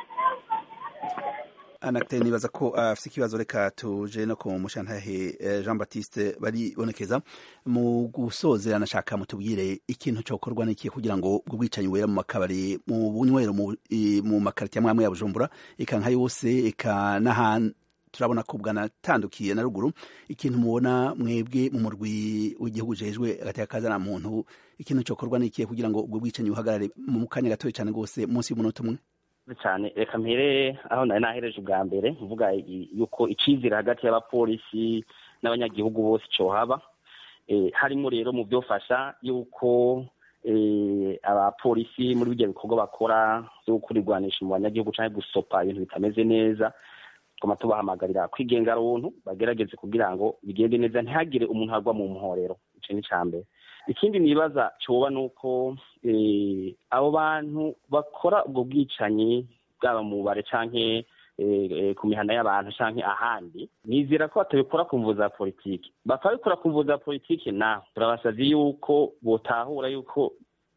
anakle nibaza ko afise ikibazo reka tuje no ku mushantahe eh, Jean Baptiste baribonekeza mu gusozera nashaka mutubwire ikintu cokorwa n'ikihe kugira ngo ubwo bwicanyi wera mu makabari mu bunywero mu, i- mu makaritiye amwe amwe ya Bujumbura eka nka yose eka n'ahantu turabona ko bwanatandukiye na ruguru ikintu mubona mwebwe mu murwi w'igihugu jejwe agateka kazana muntu ikintu cokorwa n'ikihe kugira ngo ubwo bwicanyi buhagarare mu kanya gatoya cane rwose munsi y'umunota umwe cyane reka mpere aho nari nahereje ubwa mbere mvuga i- yuko icizere hagati y'abapolisi n'abanyagihugu bose cohaba eh, harimo rero mu byofasha yuko eh, abapolisi muri bijya bikorwa bakora byo kurirwanisha mu banyagihugu cyangwa gusopa ibintu bitameze neza twama tubahamagarira kwigenga runtu bagerageze kugira ngo bigende neza ntihagire umuntu agwa mu muhorero ico ni ica mbere ikindi nibaza coba nuko eh, abo bantu bakora ubwo bwicanyi bwaba mu bare canke eh, eh, ku mihana y'abantu canke ahandi nizera ko batabikora ku mvu za politiki bakabikora ku mvu za politiki naho turabasavye yuko botahura yuko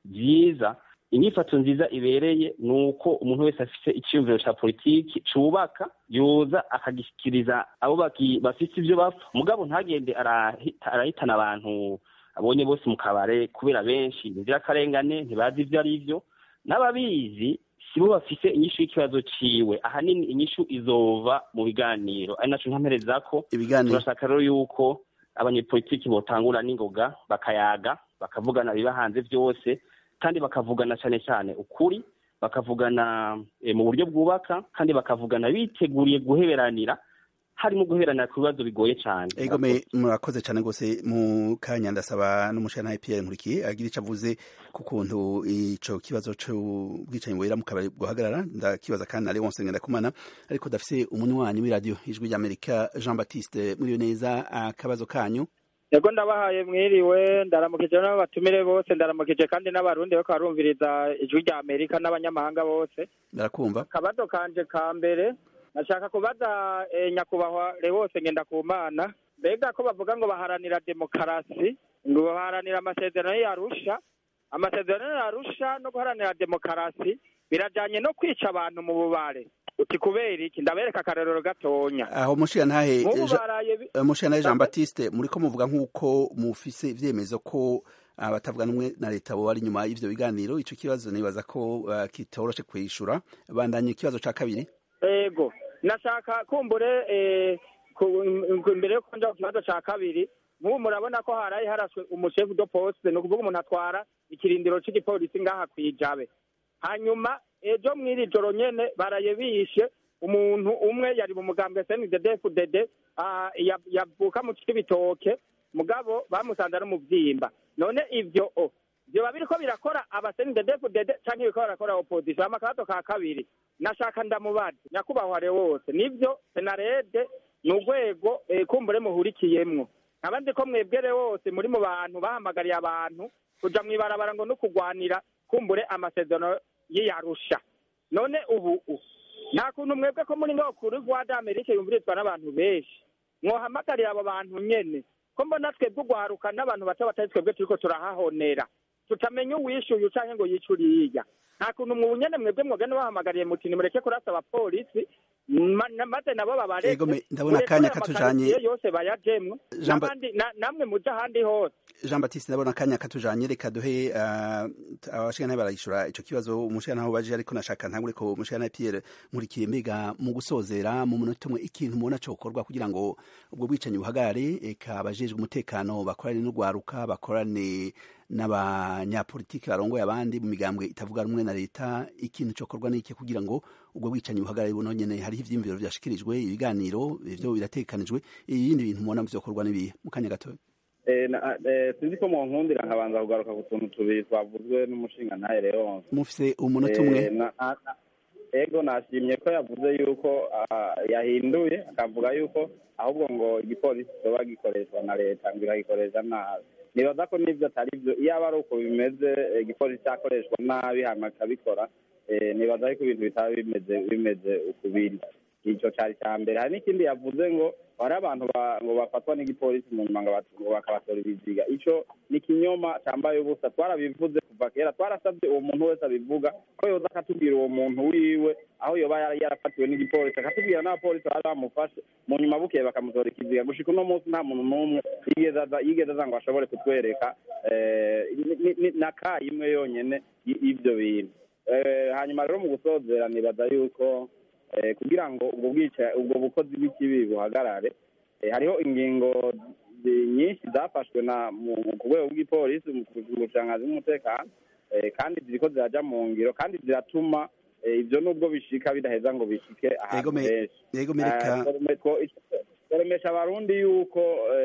vyiza inyifato nziza ibereye ni uko umuntu wese afise icyiyumviro ca politiki cubaka yoza akagishyikiriza abo baki- bafise ivyo bapfa mugabo ntagende arahita- arahitana abantu abonye bose mu kabare kubera benshi ni inzirakarengane ntibazi ivyo ari vyo n'ababizi sibo bafise inyishu y'ikibazo ciwe ahanini inyishu izova mu biganiro ari naco nkamperezako ibiganiro turashaka rero yuko abanyepolitiki botangura n'ingoga bakayaga bakavugana biba hanze vyose kandi bakavugana cane cane ukuri bakavugana eh, mu buryo bwubaka kandi bakavugana biteguriye guheberanira harimo guheberanira ku bibazo bigoye cane Ego me murakoze cyane gose mu kanya ndasaba n'umushana Pierre Nkurikiye agira ico avuze ku kuntu ico kibazo c'ubwicanyi wera mu kabari guhagarara ndakibaza kandi na Leonce Ngendakumana ariko dafise umunywanyi w'iradio ijwi ry'Amerika Jean Baptiste muriyo neza akabazo kanyu Yego ndabahaye mwiriwe ndaramukije n'abatumire bose ndaramukije kandi n'abarundi bariko barumviriza ijwi rya Amerika n'abanyamahanga bose barakumva akabazo kanje ka mbere nashaka kubaza eh, nyakubahwa Leonce Ngendakumana mbega ko bavuga ngo baharanira demokarasi ngo baharanira amasezerano y'Arusha amasezerano y'Arusha no guharanira demokarasi birajanye no kwica abantu mu bubare uti kubera iki ndabereka akarorero gatonya aho mushira ntahe nk'ubu Jean- baraye bi- eh, mushira ntahe Jean Baptiste muriko muvuga nk'uko mufise ivyemezo ko abatavuga n'umwe na leta bo bari inyuma y'ivyo biganiro ico kibazo nibaza ko uh, kitoroshe kwishura bandanye ikibazo ca kabiri ego nashaka kumbure eh, ku- ku- imbere yo kuja ku kibazo ca kabiri nk'ubu murabona ko haraye haraswe umushefu do poste ni ukuvuga umuntu atwara ikirindiro c'igipolisi ngaha kwijabe hanyuma ejo mw'iri joro nyene baraye bishe umuntu umwe yari mu mugambwe snddfdd ah, ya- yavuka mu cibitoke mugabo bamusanze ari umuvyimba none ivyo o vyoba biriko birakora abasnddfdd canke biriko barakora opposition hama akabazo ka kabiri nashaka ndamubaza nyakubahwa wose nivyo senarede ni urwego eh, kumbure muhurikiyemwo abandi ko mwebwere wose muri mu bantu bahamagariye abantu kuja mw'ibarabara ngo no kugwanira kumbure amasezerano y'iyarusha none ubu u- nta kuntu mwebwe ko muri ngaho kuri rwa d'amerika yumvirizwa n'abantu benshi mwohamagarira abo bantu nyene ko mbona twebwe ugwaruka n'abantu bato batari twebwe turiko turahahonera tutamenya uwishuye canke ngo yice uriya nta kuntu mu nyene mwebwe mwogenda bahamagariye muti nimureke kurasa abapolisi Ma- na- maze nabo Ego, babareke me- ndabona murekure akanya katujanye. amakaritiye yose bayajemwo Jean Ba- n'abandi na- namwe muje ahandi hose jean batiste ndabona akanya katujanye reka duhe uh, abashikana barayishura ico kibazo umushikana aho baje ariko nashaka ntangure ko umushikana Pierre nkurikiye mbega mu gusozera mu munota umwe ikintu mubona cokorwa kugira ngo ubwo bwicanyi buhagarare eka abajejwe umutekano bakorane n'urwaruka bakorane n'abanyapolitiki barongoye abandi mu migambwe itavuga rumwe na leta ikintu cokorwa n'iki kugira ngo ubwo bwicanyi buhagarare buno nyene hariho ivyiyumviro vyashikirijwe ibiganiro ivyo biratekanijwe ibindi bintu mubona vyokorwa n'ibihe mu kanya gatoya Eh, na- eh, sinzi ko mu nkundira nkabanza kugaruka ku tuntu tubiri twavuzwe n'umushinga ntahe leonce mufise umunota umwe Eh, na- na- na- ego nashimye ko yavuze yuko ah, yahinduye akavuga yuko ahubwo ngo igipolisi kiba gikoreshwa na leta ngo iragikoresha nabi nibaza ko n'ibyo atari byo iyo aba ari uko bimeze eh, igipolisi cyakoreshwa nabi hanyuma kikabikora eh, nibaza yuko ibintu bitaba bimeze bimeze ukubiri icyo cyari cya mbere hari n'ikindi yavuze ngo hari abantu ba- ngo bafatwa n'igipolisi mu nyuma ngo bat- ngo bakabatora ibiziga icyo ni ikinyoma cyambaye ubusa twarabivuze kuva kera twarasabye uwo muntu wese abivuga ko yoza akatubwira uwo muntu wiwe aho yoba yara- yarafatiwe n'igipolisi akatubwira n'abapolisi bari bamufashe mu nyuma bukeye bakamutora ikiziga gushika uno munsi nta muntu n'umwe yigeze aza yigeze aza ngo ashobore kutwereka eh, ni- ni- ni- na ka imwe yonyene y- y'ivyo bintu Eh, hanyuma rero mu gusozera nibaza yuko eh, kugira ngo ubwo bwica ubwo bukozi bw'ikibi buhagarare eh, hariho ingingo zi- nyinshi zafashwe na mu- mu- ku rwego bw'ipolisi mu mu bushakashatsi bw'umutekano eh, kandi ziriko ziraja mu ngiro kandi ziratuma eh, ivyo nubwo bishika bidaheza ngo bishike ahantu Yego me- henshi yego mereka- Eh, twareme- two- twaremesha abarundi yuko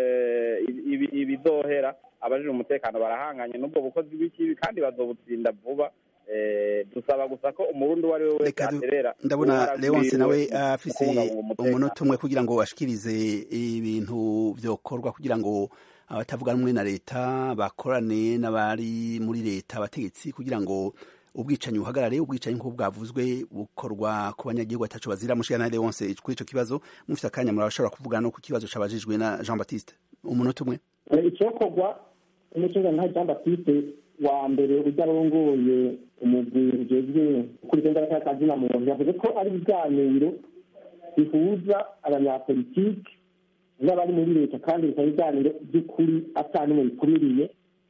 eh, ibi- ibi- ibizohera abajije umutekano barahanganye n'ubwo bukozi bw'ikibi kandi bazobutsinda vuba Eh, dusaba gusa ko umurundi uwo ari we wese Reka du- aterera ndabona uruhara leonce rwiwe nawe mu afise kubungabunga umutekano. umunota umwe kugira ngo ashikirize ibintu vyokorwa kugira ngo abatavuga rumwe na leta bakorane n'abari muri leta abategetsi kugira ngo ubwicanyi buhagarare ubwicanyi nk'uko bwavuzwe bukorwa ku banyagihugu ataco bazira mushikana na leonce kuri ico kibazo mufite akanya murashobora kuvugana no ku kibazo cabajijwe na jean baptiste umunota umwe icyokorwa umushinga nka jean baptiste wa mbere ujya arongoye umugwi ujejwe gukurikirana akazi na muntu yavuze ko ari ibiganiro bihuza abanyapolitiki n'abari muri leta kandi bikaba ibiganiro by'ukuri ata n'umwe bikumiriye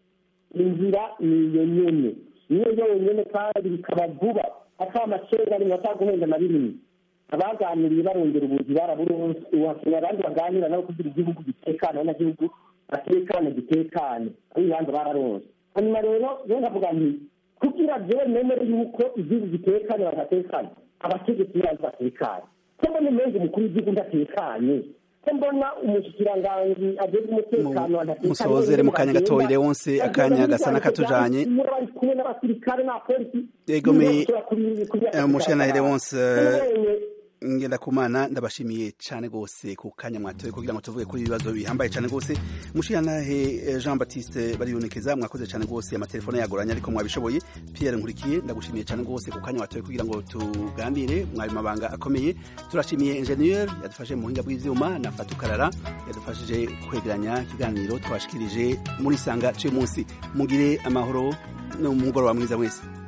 inzira ni iyo nyene niyo yonyene kandi bikaba vuba ata amacenga rimwe ataguhenda na rimwe abaganiriye barongera ubuzi baraburonse uhakenera abandi baganira nabo kugira igihugu gitekane abanyagihugu batekane gitekane abo ibibanza bararonse hanyuma rero rero ndavuga nti kugira jewe nemere yuko igihugu gitekane badatekane abategetsi bazi batekane ko mbona umenga umukuru w'igihugu ndatekanye ko mbona umushikiranganji ajejwe umutekano adatekanye musozere mu kanya gatoya leonce akanya gasa n'akatujanye iyo bari kumwe n'abasirikare n'abapolisi Yego, me- bashobora kuri- kuri- Eh, mushana Leonce Kubonye ngenda kumana ndabashimiye cyane gose ku kanya mwatoye kugira ngo tuvuge kuri ibibazo bihambaye cyane gose mushiranahe Jean Baptiste baribonekeza mwakoze cyane gose amatelefone yagoranye ariko mwabishoboye Pierre Nkurikiye ndagushimiye cyane gose ku kanya watoye kugira ngo tuganire mwari mabanga akomeye turashimiye ingenieur yadufashe mu buhinga bw'ivyuma na Fatukarara yadufashije kwegeranya ikiganiro twashikirije muri sanga cy'umunsi mugire amahoro no mugoroba mwiza mwese